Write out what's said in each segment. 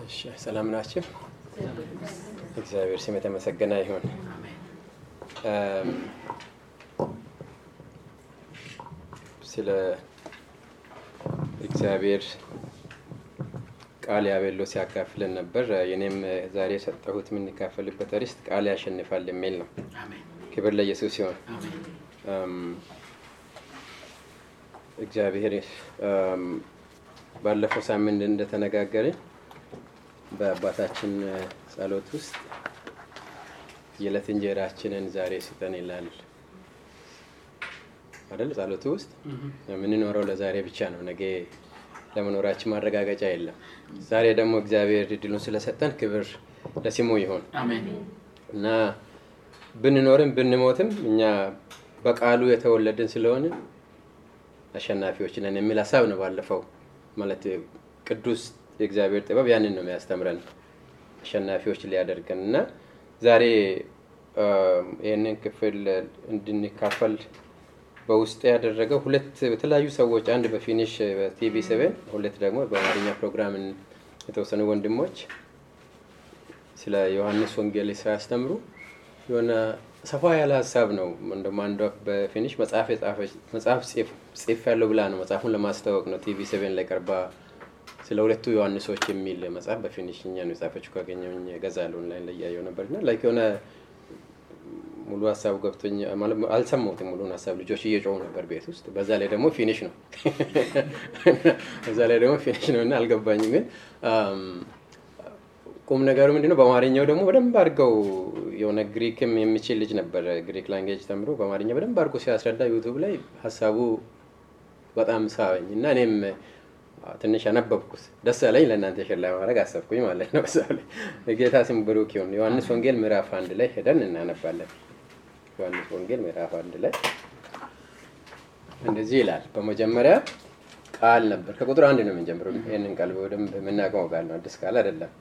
እሺ ሰላም ናቸው። እግዚአብሔር ስም የተመሰገነ ይሁን። ስለ እግዚአብሔር ቃል ያቤሎ ሲያካፍለን ነበር። የኔም ዛሬ የሰጠሁት የምንካፈልበት ርዕስ ቃል ያሸንፋል የሚል ነው። ክብር ለኢየሱስ ሲሆን እግዚአብሔር ባለፈው ሳምንት እንደተነጋገርን በአባታችን ጸሎት ውስጥ የዕለት እንጀራችንን ዛሬ ስጠን ይላል አይደል? ጸሎቱ ውስጥ የምንኖረው ለዛሬ ብቻ ነው። ነገ ለመኖራችን ማረጋገጫ የለም። ዛሬ ደግሞ እግዚአብሔር እድሉን ስለሰጠን ክብር ለስሙ ይሆን እና ብንኖርም ብንሞትም እኛ በቃሉ የተወለድን ስለሆነ አሸናፊዎች ነን የሚል ሀሳብ ነው። ባለፈው ማለት ቅዱስ የእግዚአብሔር ጥበብ ያንን ነው የሚያስተምረን አሸናፊዎች ሊያደርገን እና ዛሬ ይህንን ክፍል እንድንካፈል በውስጥ ያደረገው ሁለት የተለያዩ ሰዎች አንድ በፊኒሽ በቲቪ ሰቨን ሁለት ደግሞ በአማርኛ ፕሮግራም የተወሰኑ ወንድሞች ስለ ዮሐንስ ወንጌል ሲያስተምሩ የሆነ ሰፋ ያለ ሀሳብ ነው። እንደውም አንዷ በፊኒሽ መጽሐፍ መጽሐፍ ጽፍ ያለው ብላ ነው መጽሐፉን ለማስታወቅ ነው ቲቪ ሰቨን ላይ ቀርባ ስለ ሁለቱ ዮሐንሶች የሚል መጽሐፍ በፊኒሽኛ ነው የጻፈችው። ካገኘሁኝ እገዛለሁ ኦንላይን ላይ እያየሁ ነበር እና ላይክ የሆነ ሙሉ ሀሳቡ ገብቶኝ አልሰማሁትም። ሙሉን ሀሳብ ልጆች እየጮሁ ነበር ቤት ውስጥ። በዛ ላይ ደግሞ ፊኒሽ ነው በዛ ላይ ደግሞ ፊኒሽ ነው እና አልገባኝም። ግን ቁም ነገሩ ምንድነው? በአማርኛው ደግሞ በደንብ አድርገው የሆነ ግሪክም የሚችል ልጅ ነበር ግሪክ ላንጌጅ ተምሮ በአማርኛ በደንብ አድርጎ ሲያስረዳ ዩቱብ ላይ ሀሳቡ በጣም ሳበኝ እና እኔም ትንሽ ያነበብኩት ደስ ያለኝ ለእናንተ ሸላ ማድረግ አሰብኩኝ ማለት ነው። ሰው ላይ የጌታ ስም ብሩክ ይሁን። ዮሐንስ ወንጌል ምዕራፍ አንድ ላይ ሄደን እናነባለን። ዮሐንስ ወንጌል ምዕራፍ አንድ ላይ እንደዚህ ይላል። በመጀመሪያ ቃል ነበር። ከቁጥር አንድ ነው የምንጀምረው። ይህንን ቃል በደንብ የምናውቀው ቃል ነው፣ አዲስ ቃል አይደለም።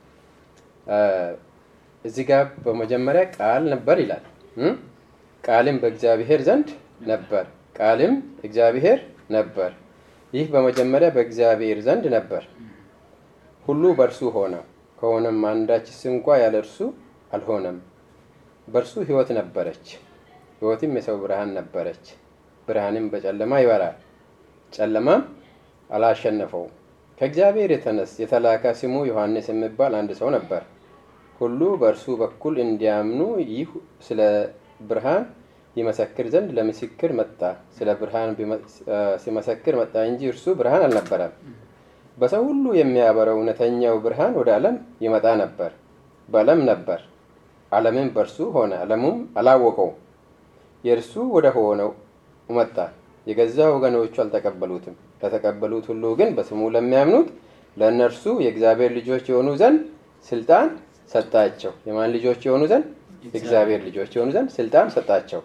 እዚህ ጋር በመጀመሪያ ቃል ነበር ይላል። ቃልም በእግዚአብሔር ዘንድ ነበር፣ ቃልም እግዚአብሔር ነበር። ይህ በመጀመሪያ በእግዚአብሔር ዘንድ ነበር። ሁሉ በእርሱ ሆነ፣ ከሆነም አንዳችስ እንኳ ያለ እርሱ አልሆነም። በእርሱ ሕይወት ነበረች፣ ሕይወትም የሰው ብርሃን ነበረች። ብርሃንም በጨለማ ይበራል፣ ጨለማም አላሸነፈውም። ከእግዚአብሔር የተነስ የተላከ ስሙ ዮሐንስ የሚባል አንድ ሰው ነበር። ሁሉ በእርሱ በኩል እንዲያምኑ ይህ ስለ ብርሃን ይመሰክር ዘንድ ለምስክር መጣ። ስለ ብርሃን ሲመሰክር መጣ እንጂ እርሱ ብርሃን አልነበረም። በሰው ሁሉ የሚያበረው እውነተኛው ብርሃን ወደ ዓለም ይመጣ ነበር። በዓለም ነበር፣ ዓለምም በእርሱ ሆነ፣ ዓለሙም አላወቀው። የእርሱ ወደ ሆነው መጣ፣ የገዛ ወገኖቹ አልተቀበሉትም። ለተቀበሉት ሁሉ ግን በስሙ ለሚያምኑት ለእነርሱ የእግዚአብሔር ልጆች የሆኑ ዘንድ ስልጣን ሰጣቸው። የማን ልጆች የሆኑ ዘንድ? የእግዚአብሔር ልጆች የሆኑ ዘንድ ስልጣን ሰጣቸው።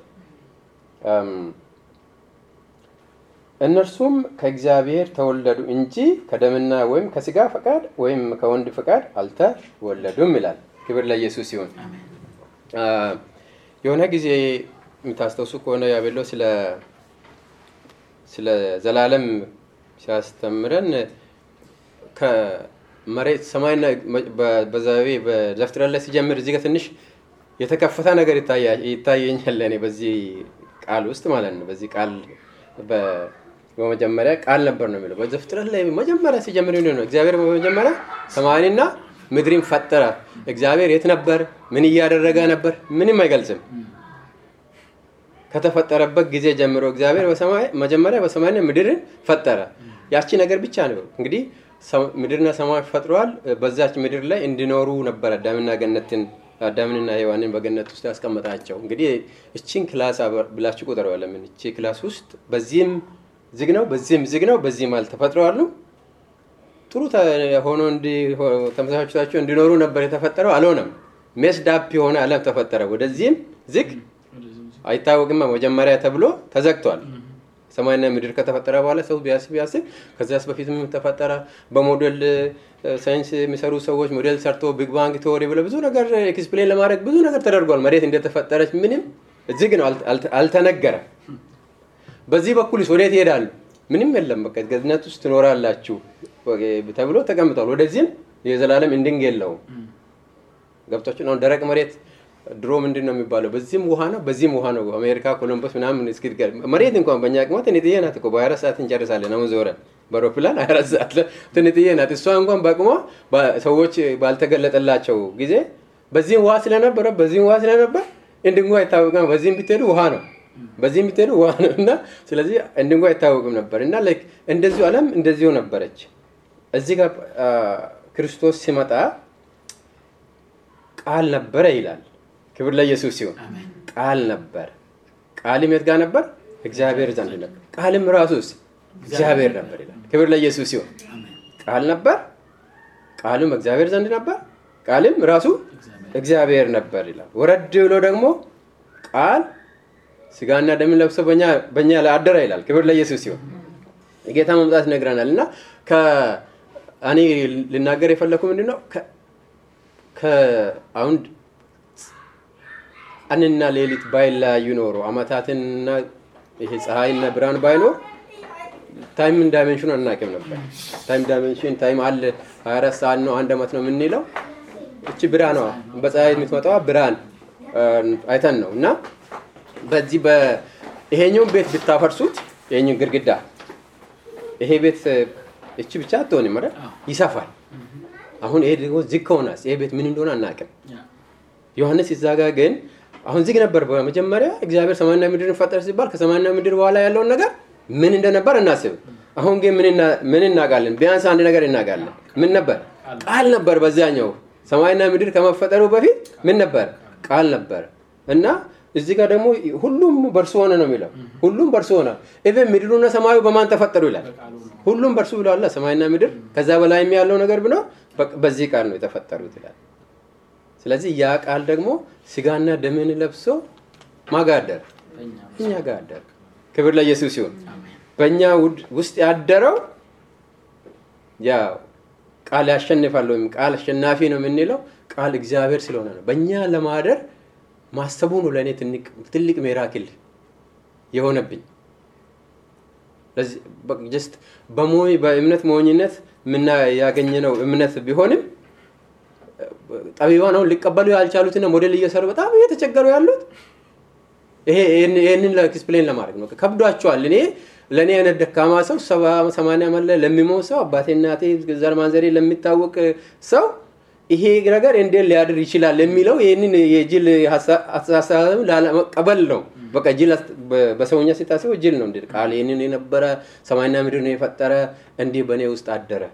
እነርሱም ከእግዚአብሔር ተወለዱ እንጂ ከደምና ወይም ከስጋ ፈቃድ ወይም ከወንድ ፈቃድ አልተወለዱም ይላል። ክብር ለኢየሱስ ይሁን። የሆነ ጊዜ የምታስታውሱ ከሆነ ያቤሎ ስለ ስለ ዘላለም ሲያስተምረን ከመሬት ሰማይና በዛቤ በዘፍጥረት ላይ ሲጀምር እዚህ ጋር ትንሽ የተከፈተ ነገር ይታየኛል እኔ በዚህ ቃል ውስጥ ማለት ነው። በዚህ ቃል በመጀመሪያ ቃል ነበር ነው የሚለው። በዘፍጥረት ላይ መጀመሪያ ሲጀምር ነው እግዚአብሔር በመጀመሪያ ሰማይንና ምድርን ፈጠረ። እግዚአብሔር የት ነበር? ምን እያደረገ ነበር? ምንም አይገልጽም። ከተፈጠረበት ጊዜ ጀምሮ እግዚአብሔር መጀመሪያ በሰማይና ምድርን ፈጠረ። ያቺ ነገር ብቻ ነው እንግዲህ ምድርና ሰማይ ፈጥረዋል። በዛች ምድር ላይ እንዲኖሩ ነበረ አዳምና ገነትን አዳምንና ሔዋንን በገነት ውስጥ ያስቀመጣቸው። እንግዲህ እቺን ክላስ ብላችሁ ቁጥር ለምን እቺ ክላስ ውስጥ በዚህም ዝግ ነው፣ በዚህም ዝግ ነው፣ በዚህም አልተፈጥረዋሉ። ጥሩ ሆኖ ተመሳሳቸው እንዲኖሩ ነበር የተፈጠረው። አልሆነም። ሜስዳፕ የሆነ ዓለም ተፈጠረ። ወደዚህም ዝግ አይታወቅም መጀመሪያ ተብሎ ተዘግቷል። ሰማይና ምድር ከተፈጠረ በኋላ ሰው ቢያስብ ቢያስብ ከዚያስ በፊት ተፈጠረ። በሞዴል ሳይንስ የሚሰሩ ሰዎች ሞዴል ሰርቶ ቢግ ባንግ ቴዎሪ ብለ ብዙ ነገር ኤክስፕሌን ለማድረግ ብዙ ነገር ተደርጓል። መሬት እንደተፈጠረች ምንም ዝግ ነው፣ አልተነገረም። በዚህ በኩል ወዴት ይሄዳሉ? ምንም የለም። በቃ ገነት ውስጥ ትኖራላችሁ ተብሎ ተቀምጧል። ወደዚህም የዘላለም እንድንግ የለውም። ገብቶችን አሁን ደረቅ መሬት ድሮ ምንድን ነው የሚባለው? በዚህም ውሃ ነው በዚህም ውሃ ነው። አሜሪካ ኮሎምበስ ምናምን እስኪ መሬት እንኳን በእኛ ቅማ ትንጥዬ ናት እኮ በሀያ አራት ሰዓት እንጨርሳለን። አሁን ዞረን በአውሮፕላን ሀያ አራት ሰዓት ትንጥዬ ናት። እሷ እንኳን በቅሟ ሰዎች ባልተገለጠላቸው ጊዜ በዚህም ውሃ ስለነበረ በዚህም ውሃ ስለነበር እንድንጓ አይታወቅም። በዚህም ብትሄዱ ውሃ ነው በዚህም ብትሄዱ ውሃ ነው እና ስለዚህ እንድንጓ አይታወቅም ነበር እና እንደዚሁ ዓለም እንደዚሁ ነበረች። እዚህ ጋር ክርስቶስ ሲመጣ ቃል ነበረ ይላል። ክብር ለኢየሱስ ሲሆን ቃል ነበር። ቃልም የት ጋር ነበር? እግዚአብሔር ዘንድ ነበር። ቃልም ራሱስ እግዚአብሔር ነበር ይላል። ክብር ለኢየሱስ ሲሆን ቃል ነበር፣ ቃልም እግዚአብሔር ዘንድ ነበር፣ ቃልም ራሱ እግዚአብሔር ነበር ይላል። ወረድ ብሎ ደግሞ ቃል ስጋና ደምን ለብሶ በእኛ ላይ አደረ ይላል። ክብር ለኢየሱስ ሲሆን የጌታ መምጣት ይነግረናል እና እኔ ልናገር የፈለኩ ምንድን ነው አሁን ቀንና ሌሊት ባይለያዩ ኖሮ አመታትንና ይሄ ፀሐይና ብርሃን ባይኖር ታይም ዳይሜንሽኑ አናውቅም ነበር። ታይም ዳይሜንሽን ታይም አለ 24 ሰዓት ነው አንድ አመት ነው የምንለው። እቺ ብርሃን ነው በፀሐይ የምትመጣዋ ብርሃን አይተን ነው እና በዚህ ይሄኛውን ቤት ብታፈርሱት ይሄኛው ግድግዳ ይሄ ቤት እቺ ብቻ አትሆንም አይደል? ይሰፋል። አሁን ይሄ ደግሞ ዝግ ከሆነስ ይሄ ቤት ምን እንደሆነ አናውቅም። ዮሐንስ እዛ ጋ ግን አሁን ዝግ ነበር በመጀመሪያ እግዚአብሔር ሰማይና ምድርን ፈጠረ ሲባል ከሰማይና ምድር በኋላ ያለውን ነገር ምን እንደነበር እናስብ። አሁን ግን ምን እናውቃለን? ቢያንስ አንድ ነገር እናውቃለን። ምን ነበር? ቃል ነበር። በዚያኛው ሰማይና ምድር ከመፈጠሩ በፊት ምን ነበር? ቃል ነበር እና እዚህ ጋር ደግሞ ሁሉም በእርሱ ሆነ ነው የሚለው። ሁሉም በእርሱ ሆነ። ኢቨን ምድሩና ሰማዩ በማን ተፈጠሩ ይላል። ሁሉም በእርሱ ብለዋል። ሰማይና ምድር ከዛ በላይ ያለው ነገር ብኖር በዚህ ቃል ነው የተፈጠሩት ይላል። ስለዚህ ያ ቃል ደግሞ ስጋና ደምን ለብሶ ማጋደር እኛ ጋር አደረ። ክብር ለኢየሱስ ሲሆን በእኛ ውስጥ ያደረው ያ ቃል ያሸንፋል ወይም ቃል አሸናፊ ነው የምንለው ቃል እግዚአብሔር ስለሆነ ነው። በእኛ ለማደር ማሰቡ ነው ለእኔ ትልቅ ሜራክል የሆነብኝ። ጀስት በእምነት ሞኝነት ምና ያገኘነው እምነት ቢሆንም ጠቢባን አሁን ሊቀበሉ ያልቻሉትና ሞዴል እየሰሩ በጣም እየተቸገሩ ያሉት ይህንን ኤክስፕሌን ለማድረግ ነው። ከብዷቸዋል። እኔ ለእኔ አይነት ደካማ ሰው ሰባ ሰማንያ መለ ለሚሞት ሰው አባቴ እናቴ ዘር ማንዘሬ ለሚታወቅ ሰው ይሄ ነገር እንዴት ሊያድር ይችላል የሚለው ይህንን የጅል አስተሳሰብ ላለመቀበል ነው። በቃ ጅል በሰውኛ ሲታስበው ጅል ነው። እንዴት ቃል ይህንን የነበረ ሰማይና ምድር ነው የፈጠረ እንዲህ በእኔ ውስጥ አደረ።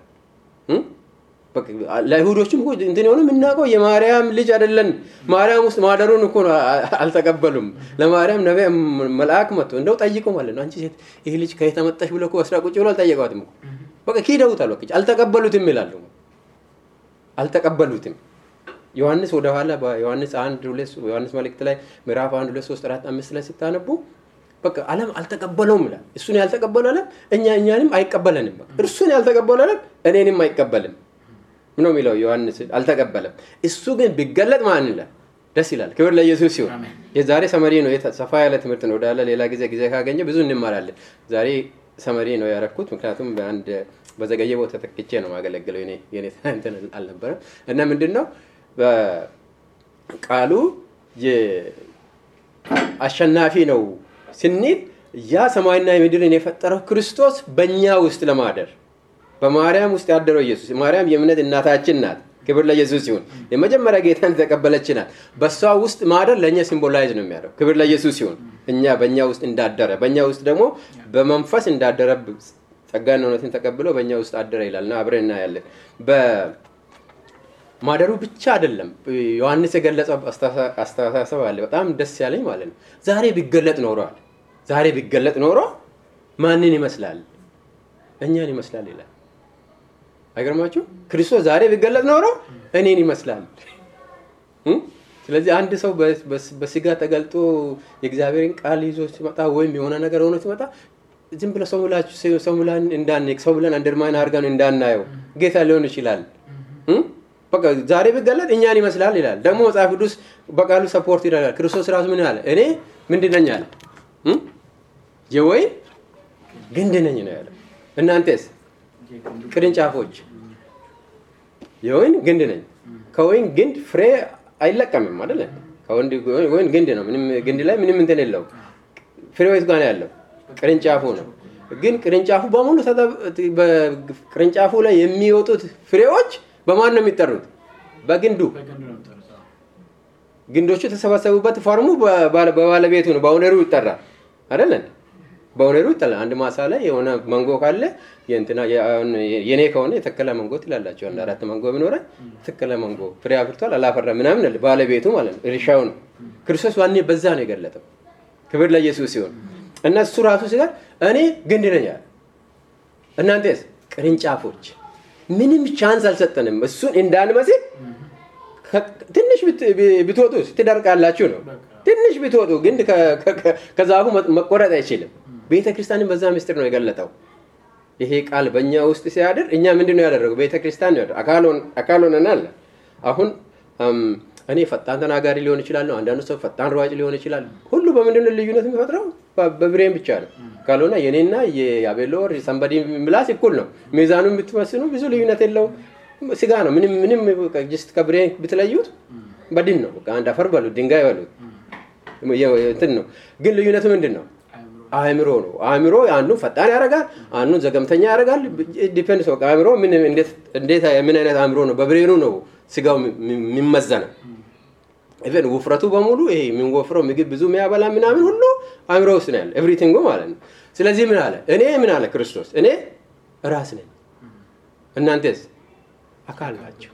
ለይሁዶችም እንትን የሆነ የምናውቀው የማርያም ልጅ አይደለን። ማርያም ውስጥ ማደሩን እኮ አልተቀበሉም። ለማርያም ነቢያ መልአክ መጥቶ እንደው ጠይቆ ማለት ነው አንቺ ሴት ይህ ልጅ ከየት መጣሽ ብሎ አስራ ቁጭ ብሎ አልጠየቋትም። በቃ ኪደውታል። በቃ አልተቀበሉትም ይላሉ። አልተቀበሉትም። ዮሐንስ ወደኋላ በዮሐንስ አንድ ሁለት ዮሐንስ መልእክት ላይ ምዕራፍ አንድ ሁለት ሶስት አራት አምስት ላይ ስታነቡ በቃ ዓለም አልተቀበለውም ይላል። እሱን ያልተቀበሉ ዓለም እኛ እኛንም አይቀበለንም። እርሱን ያልተቀበሉ ዓለም እኔንም አይቀበልም ነው የሚለው ዮሐንስ አልተቀበለም። እሱ ግን ቢገለጥ ማን ይላል ደስ ይላል። ክብር ለኢየሱስ ሲሆን የዛሬ ሰመሪ ነው። ሰፋ ያለ ትምህርት ነው። ወዳለ ሌላ ጊዜ ጊዜ ካገኘ ብዙ እንማራለን። ዛሬ ሰመሪ ነው ያረኩት፣ ምክንያቱም በአንድ በዘገየ ቦታ ተክቼ ነው ማገለግለው የኔ እንትን አልነበረም እና ምንድን ነው ቃሉ አሸናፊ ነው ስንል ያ ሰማይና ምድርን የፈጠረው ክርስቶስ በእኛ ውስጥ ለማደር በማርያም ውስጥ ያደረው ኢየሱስ ማርያም የእምነት እናታችን ናት። ክብር ለኢየሱስ ሲሆን የመጀመሪያ ጌታን የተቀበለች ናት። በእሷ ውስጥ ማደር ለእኛ ሲምቦላይዝ ነው የሚያደርገው። ክብር ለኢየሱስ ሲሆን እኛ በእኛ ውስጥ እንዳደረ በእኛ ውስጥ ደግሞ በመንፈስ እንዳደረ ጸጋና እውነትን ተቀብሎ በእኛ ውስጥ አደረ ይላል እና አብረን እናያለን። በማደሩ ብቻ አይደለም ዮሐንስ የገለጸው አስተሳሰብ አለ። በጣም ደስ ያለኝ ማለት ነው። ዛሬ ቢገለጥ ኖሯል። ዛሬ ቢገለጥ ኖሮ ማንን ይመስላል? እኛን ይመስላል ይላል። አይገርማችሁ? ክርስቶስ ዛሬ ቢገለጥ ኖሮ እኔን ይመስላል። ስለዚህ አንድ ሰው በስጋ ተገልጦ የእግዚአብሔርን ቃል ይዞ ሲመጣ ወይም የሆነ ነገር ሆኖ ሲመጣ ዝም ብለ ሰው ብላችሁ ሰው ብለን እንዳንቅ ሰው ብለን አንደርማይን አድርገን እንዳናየው ጌታ ሊሆን ይችላል። በቃ ዛሬ ቢገለጥ እኛን ይመስላል ይላል። ደግሞ መጽሐፍ ቅዱስ በቃሉ ሰፖርት ይላል። ክርስቶስ ራሱ ምን አለ? እኔ ምንድን ነኝ አለ? የወይን ግንድ ነኝ ነው ያለው። እናንተስ ቅርንጫፎች የወይን ግንድ ነኝ። ከወይን ግንድ ፍሬ አይለቀምም አይደለ? ወይን ግንድ ነው። ምንም ግንድ ላይ ምንም እንትን የለውም። ፍሬው የት ጋር ነው ያለው? ቅርንጫፉ ነው። ግን ቅርንጫፉ በሙሉ ቅርንጫፉ ላይ የሚወጡት ፍሬዎች በማን ነው የሚጠሩት? በግንዱ። ግንዶቹ የተሰበሰቡበት ፎርሙ በባለቤቱ ነው፣ በኦነሩ ይጠራል አይደለ? በኦነሩ ይጠራል። አንድ ማሳ ላይ የሆነ መንጎ ካለ የእንትና የኔ ከሆነ የተከለ መንጎ ትላላቸው። አንድ አራት መንጎ ቢኖረን የተከለ መንጎ ፍሬ አፍርቷል አላፈራ ምናምን ባለቤቱ ማለት ነው፣ እርሻው ነው። ክርስቶስ ዋኔ በዛ ነው የገለጠው። ክብር ለኢየሱስ ሲሆን እና እሱ ራሱ ሲጋር እኔ ግንድ ነኝ አለ። እናንተስ ቅርንጫፎች። ምንም ቻንስ አልሰጠንም እሱን እንዳንመስል። ትንሽ ብትወጡ ትደርቃላችሁ ነው። ትንሽ ብትወጡ ግን ከዛፉ መቆረጥ አይችልም። ቤተ ክርስቲያንን በዛ ምስጢር ነው የገለጠው። ይሄ ቃል በእኛ ውስጥ ሲያድር እኛ ምንድን ነው ያደረገው? ቤተ ክርስቲያን ነው አካል ሆነናል። አሁን እኔ ፈጣን ተናጋሪ ሊሆን ይችላለሁ። አንዳንዱ ሰው ፈጣን ሯጭ ሊሆን ይችላል። ሁሉ በምንድን ነው ልዩነት የሚፈጥረው? በብሬን ብቻ ነው። ካልሆነ የኔና የአቤሎር ሰንበዲ ምላስ እኩል ነው። ሚዛኑን ብትመስኑ ብዙ ልዩነት የለውም። ስጋ ነው። ምንም ምንም ጅስት ከብሬን ብትለዩት በድን ነው። አንድ አፈር በሉት፣ ድንጋይ በሉት እንትን ነው። ግን ልዩነቱ ምንድን ነው? አእምሮ ነው። አእምሮ አንዱን ፈጣን ያደርጋል፣ አንዱን ዘገምተኛ ያደርጋል። ዲፔንድ ሰው አእምሮ እንዴት ምን አይነት አእምሮ ነው? በብሬኑ ነው ስጋው የሚመዘነው። ኢቨን ውፍረቱ በሙሉ ይሄ የሚወፍረው ምግብ ብዙ የሚያበላ ምናምን ሁሉ አእምሮ ውስጥ ነው ያለ ኤቭሪቲንጉ ማለት ነው። ስለዚህ ምን አለ? እኔ ምን አለ ክርስቶስ? እኔ ራስ ነኝ፣ እናንተስ አካል ናቸው።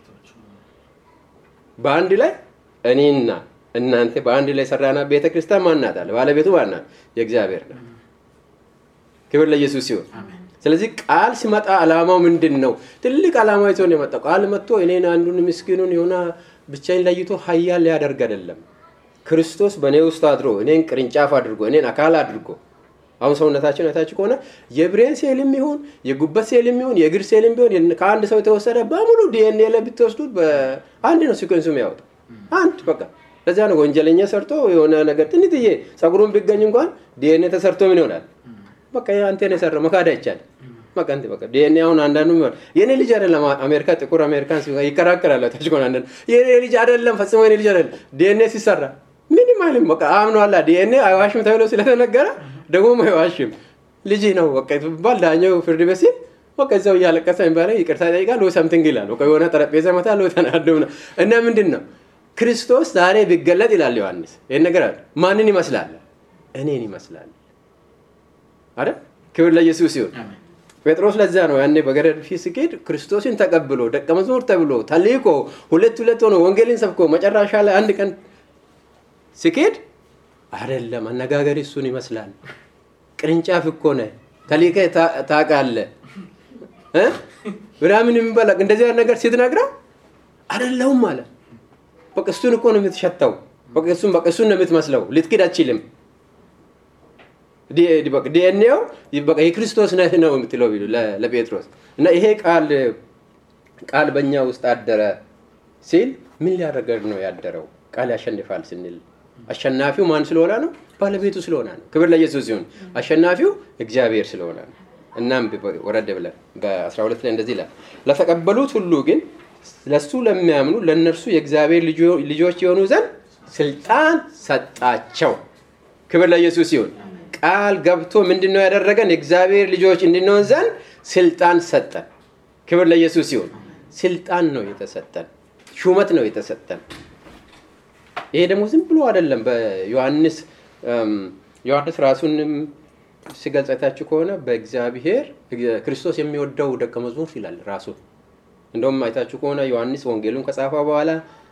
በአንድ ላይ እኔና እናንተ በአንድ ላይ ሰራና ቤተ ክርስቲያን ማናት አለ? ባለቤቱ ማናት? የእግዚአብሔር ነው። ክብር ለኢየሱስ ሲሆን ስለዚህ ቃል ሲመጣ አላማው ምንድን ነው? ትልቅ አላማ ይዞ ነው የመጣው። ቃል መጥቶ እኔን አንዱን ምስኪኑን የሆነ ብቻዬን ለይቶ ሀያል ሊያደርግ አይደለም። ክርስቶስ በእኔ ውስጥ አድሮ እኔን ቅርንጫፍ አድርጎ እኔን አካል አድርጎ አሁን ሰውነታችን አይታችሁ ከሆነ የብሬን ሴልም ይሁን የጉበት ሴልም ይሁን የእግር ሴልም ቢሆን ከአንድ ሰው የተወሰደ በሙሉ ዲኤንኤ ላይ ብትወስዱት በአንድ ነው ሲኮንሱ የሚያወጣው አንድ በቃ ለዚያ ነው ወንጀለኛ ሰርቶ የሆነ ነገር ትንትዬ ጸጉሩን ቢገኝ እንኳን ዲኤንኤ ተሰርቶ ምን ይሆናል? በቃ አንተን የሰራው መካድ አይቻልም። በቃ እንትን በቃ ዲኤንኤ አሁን አንዳንዱ የኔ ልጅ አይደለም አሜሪካ ጥቁር አሜሪካን ይከራከራል። ታች ኮን አንዳንዱ የኔ ልጅ አይደለም ፈጽሞ የኔ ልጅ አይደለም ዲኤንኤ ሲሰራ ምንም አይልም። በቃ አምኗላ ዲኤንኤ አይዋሽም ተብሎ ስለተነገረ ደግሞ አይዋሽም ልጅ ነው በቃ ባል ዳኛው ፍርድ ቤት ሲል በቃ እዛው እያለቀሰ የሚባለ ይቅርታ ይጠይቃል ወይ ሰምቲንግ ይላል። በቃ የሆነ ጠረጴዛ መታል ወይ ተናዶ እና ምንድን ነው ክርስቶስ ዛሬ ቢገለጥ ይላል ዮሐንስ ይህን ነገር አለ ማንን ይመስላል? እኔን ይመስላል አይደል? ክብር ለኢየሱስ ይሁን። ጴጥሮስ ለዛ ነው ያኔ በገረድ ፊት ሲሄድ ክርስቶስን ተቀብሎ ደቀ መዝሙር ተብሎ ተልኮ ሁለት ሁለት ሆኖ ወንጌልን ሰብኮ መጨረሻ ላይ አንድ ቀን ሲኬድ አይደለም አነጋገር እሱን ይመስላል። ቅርንጫፍ እኮ ነህ ተልከ ታውቃለህ ምናምን የሚባል እንደዚህ አይነት ነገር ስትነግረው አይደለሁም ማለት በቃ እሱን እኮ ነው የምትሸተው። በቃ እሱን በቃ እሱን ነው የምትመስለው። ልትክድ አትችልም። ዲኤንኤው በቃ የክርስቶስ ነህ ነው የምትለው ለጴጥሮስ እና ይሄ ቃል ቃል በእኛ ውስጥ አደረ ሲል ምን ሊያደርገን ነው ያደረው? ቃል ያሸንፋል ስንል አሸናፊው ማን ስለሆነ ነው? ባለቤቱ ስለሆነ ነው። ክብር ለኢየሱስ ሲሆን አሸናፊው እግዚአብሔር ስለሆነ ነው። እናም ወረድ ብለን በ12 ላይ እንደዚህ ይላል ለተቀበሉት ሁሉ ግን ለሱ ለሚያምኑ ለእነርሱ የእግዚአብሔር ልጆች የሆኑ ዘንድ ስልጣን ሰጣቸው። ክብር ለኢየሱስ ሲሆን ቃል ገብቶ ምንድን ነው ያደረገን? የእግዚአብሔር ልጆች እንድንሆን ዘንድ ስልጣን ሰጠን። ክብር ለኢየሱስ ሲሆን ስልጣን ነው የተሰጠን፣ ሹመት ነው የተሰጠን። ይሄ ደግሞ ዝም ብሎ አይደለም። በዮሐንስ ዮሐንስ ራሱንም ሲገልጽ አይታችሁ ከሆነ በእግዚአብሔር ክርስቶስ የሚወደው ደቀ መዝሙር ይላል ራሱ እንደውም አይታችሁ ከሆነ ዮሐንስ ወንጌሉን ከጻፈ በኋላ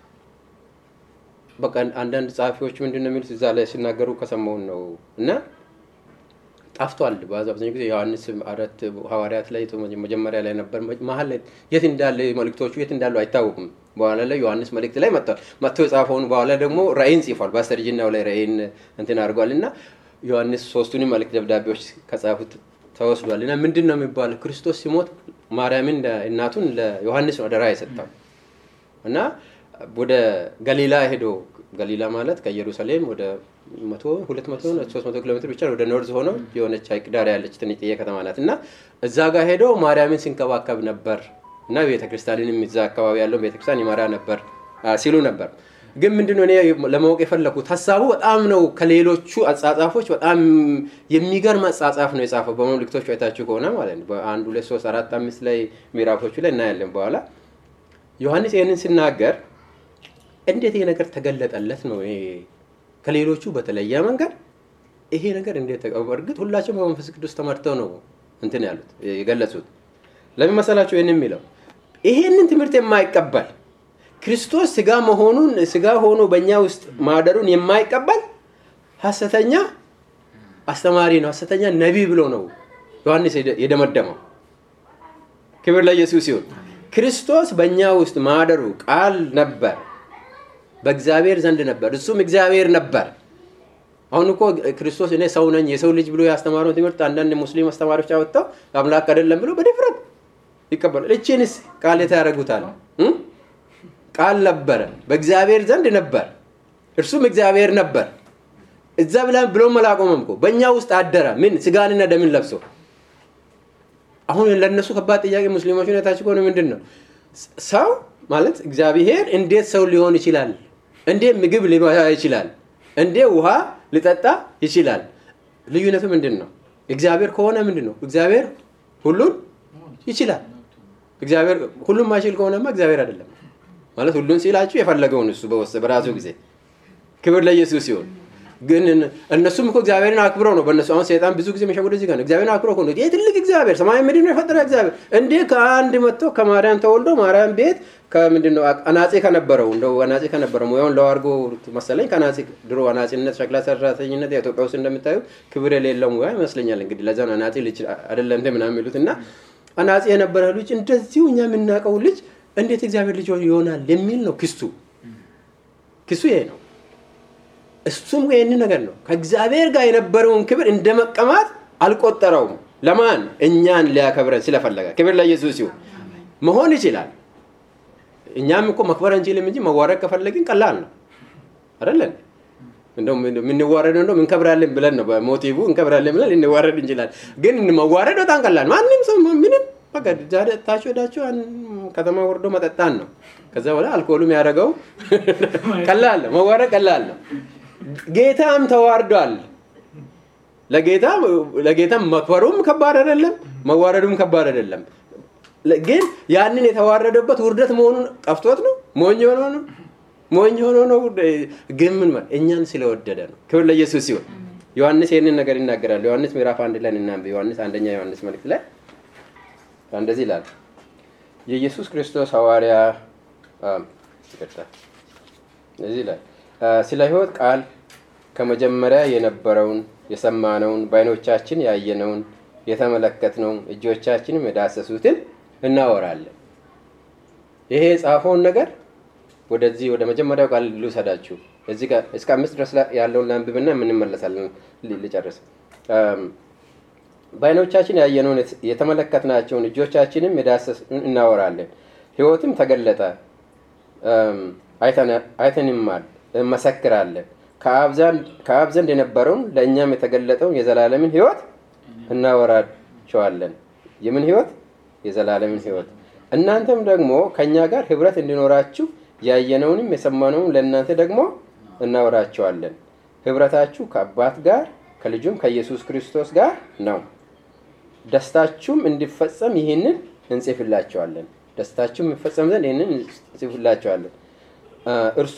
በቃ አንዳንድ ጸሐፊዎች ምንድን ነው የሚሉት እዛ ላይ ሲናገሩ ከሰማውን ነው እና ጠፍቷል። በአብዛኛው ጊዜ ዮሐንስ አራት ሐዋርያት ላይ መጀመሪያ ላይ ነበር። መሀል ላይ የት እንዳለ መልእክቶቹ የት እንዳሉ አይታወቁም። በኋላ ላይ ዮሐንስ መልእክት ላይ መጥቷል። መጥቶ የጻፈውን በኋላ ደግሞ ራእይን ጽፏል። በአስተርጅናው ላይ ራእይን እንትን አድርጓል እና ዮሐንስ ሶስቱንም መልእክት ደብዳቤዎች ከጻፉት ተወስዷል እና ምንድን ነው የሚባለው ክርስቶስ ሲሞት ማርያምን እናቱን ለዮሐንስ ነው አደራ የሰጠው እና ወደ ገሊላ ሄዶ ገሊላ ማለት ከኢየሩሳሌም ወደ መቶ ሁለት መቶ ሶስት መቶ ኪሎ ሜትር ብቻ ወደ ኖርዝ ሆኖ የሆነች ሐይቅ ዳር ያለች ትንጥዬ ከተማ ናት እና እዛ ጋር ሄዶ ማርያምን ሲንከባከብ ነበር እና ቤተክርስቲያንንም እዛ አካባቢ ያለውን ቤተክርስቲያን ይመራ ነበር ሲሉ ነበር። ግን ምንድነው እኔ ለማወቅ የፈለኩት ሀሳቡ በጣም ነው ከሌሎቹ አጻጻፎች በጣም የሚገርም አጻጻፍ ነው የጻፈው። በመልእክቶች አይታችሁ ከሆነ ማለት ነው በአንድ ሁለት ሶስት አራት አምስት ላይ ምዕራፎቹ ላይ እናያለን። በኋላ ዮሐንስ ይህንን ሲናገር እንዴት ይሄ ነገር ተገለጠለት ነው ከሌሎቹ በተለየ መንገድ ይሄ ነገር እንዴት እርግጥ ሁላቸውም በመንፈስ ቅዱስ ተመርተው ነው እንትን ያሉት የገለጹት። ለምን መሰላቸው ይህን የሚለው ይሄንን ትምህርት የማይቀበል ክርስቶስ ስጋ መሆኑን ስጋ ሆኖ በእኛ ውስጥ ማደሩን የማይቀበል ሀሰተኛ አስተማሪ ነው፣ ሀሰተኛ ነቢይ ብሎ ነው ዮሐንስ የደመደመው። ክብር ለኢየሱስ ሲሆን ክርስቶስ በእኛ ውስጥ ማደሩ ቃል ነበር፣ በእግዚአብሔር ዘንድ ነበር፣ እሱም እግዚአብሔር ነበር። አሁን እኮ ክርስቶስ እኔ ሰው ነኝ የሰው ልጅ ብሎ ያስተማረውን ትምህርት አንዳንድ ሙስሊም አስተማሪዎች አወጥተው አምላክ አይደለም ብሎ በድፍረት ይቀበላል። እቺንስ ቃል ያደርጉታል። ቃል ነበረ፣ በእግዚአብሔር ዘንድ ነበር፣ እርሱም እግዚአብሔር ነበር። እዛ ብላ ብሎ መላቆመም እኮ በእኛ ውስጥ አደረ። ምን ስጋንና ደምን ለብሶ። አሁን ለእነሱ ከባድ ጥያቄ ሙስሊሞች ሁኔታቸው ከሆነ ምንድን ነው ሰው ማለት እግዚአብሔር እንዴት ሰው ሊሆን ይችላል? እንዴት ምግብ ሊበላ ይችላል? እንዴት ውሃ ሊጠጣ ይችላል? ልዩነቱ ምንድን ነው? እግዚአብሔር ከሆነ ምንድን ነው? እግዚአብሔር ሁሉን ይችላል። እግዚአብሔር ሁሉም ማይችል ከሆነማ እግዚአብሔር አይደለም ማለት ሁሉን ሲላችሁ የፈለገውን እሱ በራሱ ጊዜ ክብር ለኢየሱስ ሲሆን ግን እነሱም እኮ እግዚአብሔርን አክብረው ነው በእነሱ አሁን ሰይጣን ብዙ ጊዜ መሸጉደ እዚህ ጋር ነው እግዚአብሔርን አክብረው ነው ይህ ትልቅ እግዚአብሔር ሰማይ ምድር የፈጠረ እግዚአብሔር እንዴ ከአንድ መጥቶ ከማርያም ተወልዶ ማርያም ቤት ከምንድን ነው አናጼ ከነበረው እንደው አናጼ ከነበረው ሙያውን ለዋርጎ መሰለኝ ከአናጼ ድሮ አናጼነት ሸክላ ሰራተኝነት ኢትዮጵያ ውስጥ እንደምታዩ ክብር የሌለው ሙያ ይመስለኛል እንግዲህ ለዛ ነው አናጼ ልጅ አይደለም እንደ ምናምን የሚሉት እና አናጼ የነበረ ልጅ እንደዚሁ እኛ የምናውቀው ልጅ እንዴት እግዚአብሔር ልጅ ይሆናል የሚል ነው ክሱ ክሱ ይሄ ነው እሱም ይህን ነገር ነው ከእግዚአብሔር ጋር የነበረውን ክብር እንደ መቀማት አልቆጠረውም ለማን እኛን ሊያከብረን ስለፈለገ ክብር ለኢየሱስ ሲሆን መሆን ይችላል እኛም እኮ መክበር እንችልም እንጂ መዋረድ ከፈለግን ቀላል ነው አይደለን እንደው የምንዋረድ እንደው እንከብራለን ብለን ነው በሞቲቭ እንከብራለን ብለን ልንዋረድ እንችላል ግን መዋረድ በጣም ቀላል ማንም ሰው ምንም በቃ ታችሁ ሄዳችሁ ከተማ ወርዶ መጠጣን ነው ከዛ በኋላ አልኮሉም ያደረገው ቀላል ነው መዋረድ ቀላል ነው ጌታም ተዋርዷል ለጌታ ለጌታ መክበሩም ከባድ አይደለም መዋረዱም ከባድ አይደለም ግን ያንን የተዋረደበት ውርደት መሆኑን ጠፍቶት ነው ሞኝ ሆኖ ነው ሞኝ ሆኖ ነው ግን ምን እኛን ስለወደደ ነው ክብር ለኢየሱስ ሲሆን ዮሐንስ ይህንን ነገር ይናገራል ዮሐንስ ምዕራፍ አንድ ላይ እናንብ ዮሐንስ አንደኛ ዮሐንስ መልእክት ላይ እንደዚህ ይላል የኢየሱስ ክርስቶስ ሐዋርያ እዚህ ላይ ስለ ህይወት ቃል ከመጀመሪያ የነበረውን የሰማነውን በአይኖቻችን ያየነውን የተመለከትነውን እጆቻችንም የዳሰሱትን እናወራለን ይሄ የጻፈውን ነገር ወደዚህ ወደ መጀመሪያው ቃል ልውሰዳችሁ እዚህ ጋር እስከ አምስት ድረስ ያለውን ላንብብና የምንመለሳለን ልጨርስ በአይኖቻችን ያየነውን የተመለከትናቸውን እጆቻችንም የዳሰሱን እናወራለን ህይወትም ተገለጠ አይተንማል እንመሰክራለን ከአብ ዘንድ የነበረውን ለእኛም የተገለጠውን የዘላለምን ህይወት እናወራቸዋለን የምን ህይወት የዘላለምን ህይወት እናንተም ደግሞ ከእኛ ጋር ህብረት እንዲኖራችሁ ያየነውንም የሰማነውን ለእናንተ ደግሞ እናወራቸዋለን ህብረታችሁ ከአባት ጋር ከልጁም ከኢየሱስ ክርስቶስ ጋር ነው ደስታችሁም እንዲፈጸም ይህንን እንጽፍላቸዋለን ደስታችሁም የሚፈጸም ዘንድ ይህንን እንጽፍላቸዋለን እርሱ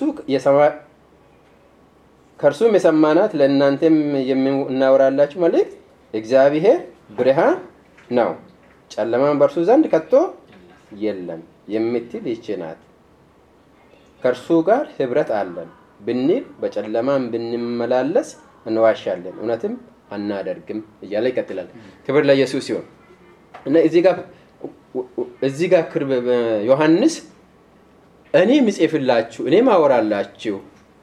ከእርሱም የሰማናት ለእናንተም የምናወራላችሁ መልእክት እግዚአብሔር ብርሃን ነው ጨለማን በእርሱ ዘንድ ከቶ የለም የምትል ይች ናት ከእርሱ ጋር ህብረት አለን ብንል በጨለማን ብንመላለስ እንዋሻለን እውነትም አናደርግም እያለ ይቀጥላል ክብር ለኢየሱስ ሲሆን እና እዚህ ጋር ክርብ ዮሐንስ እኔ ምጽፍላችሁ እኔ ማወራላችሁ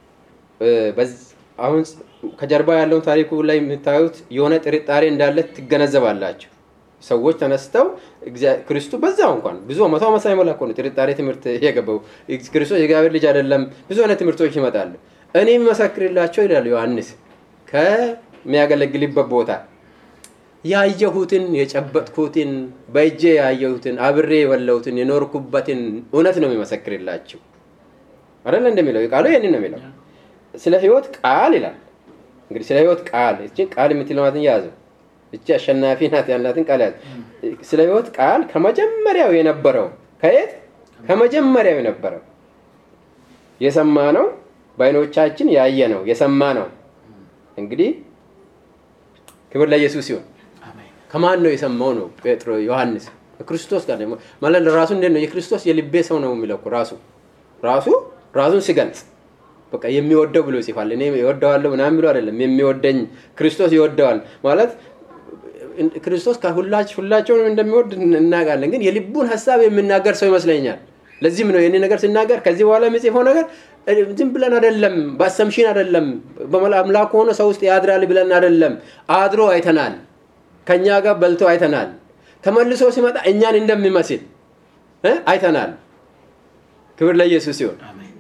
አሁን ከጀርባ ያለውን ታሪኩ ላይ የምታዩት የሆነ ጥርጣሬ እንዳለ ትገነዘባላችሁ ሰዎች ተነስተው ክርስቶስ በዛው እንኳን ብዙ መቶ ዓመት ሳይሞላ እኮ ነው ጥርጣሬ ትምህርት የገባው ክርስቶስ የእግዚአብሔር ልጅ አይደለም ብዙ አይነት ትምህርቶች ይመጣሉ እኔ የሚመሰክርላቸው ይላል ዮሐንስ ከሚያገለግልበት ቦታ ያየሁትን የጨበጥኩትን በእጄ ያየሁትን አብሬ የበላሁትን የኖርኩበትን እውነት ነው የሚመሰክርላችሁ አይደለ እንደሚለው ቃሉ ይህንን ነው የሚለው ስለ ህይወት ቃል ይላል እንግዲህ ስለ ህይወት ቃል እችን ቃል የምትለማትን ያዘው እቺ አሸናፊ ናት ያላትን ቃል ያዘ ስለ ህይወት ቃል ከመጀመሪያው የነበረው ከየት ከመጀመሪያው የነበረው የሰማ ነው በአይኖቻችን ያየ ነው የሰማ ነው እንግዲህ ክብር ለኢየሱስ ሲሆን ከማን ነው የሰማው ነው ጴጥሮ ዮሐንስ ከክርስቶስ ጋር ደግሞ ማለት ራሱ እንዴት ነው የክርስቶስ የልቤ ሰው ነው የሚለው እኮ ራሱ ራሱ ራሱን ሲገልጽ በቃ የሚወደው ብሎ ይጽፋል እኔ ይወደዋለሁ ምናምን ብሎ አይደለም የሚወደኝ ክርስቶስ ይወደዋል ማለት ክርስቶስ ሁላቸውንም እንደሚወድ እናውቃለን ግን የልቡን ሀሳብ የሚናገር ሰው ይመስለኛል ለዚህም ነው ይህን ነገር ሲናገር ከዚህ በኋላ የሚጽፈው ነገር ዝም ብለን አይደለም በአሰምሽን አይደለም አምላክ ሆኖ ሰው ውስጥ ያድራል ብለን አይደለም አድሮ አይተናል ከእኛ ጋር በልቶ አይተናል ተመልሶ ሲመጣ እኛን እንደሚመስል አይተናል ክብር ለኢየሱስ ሲሆን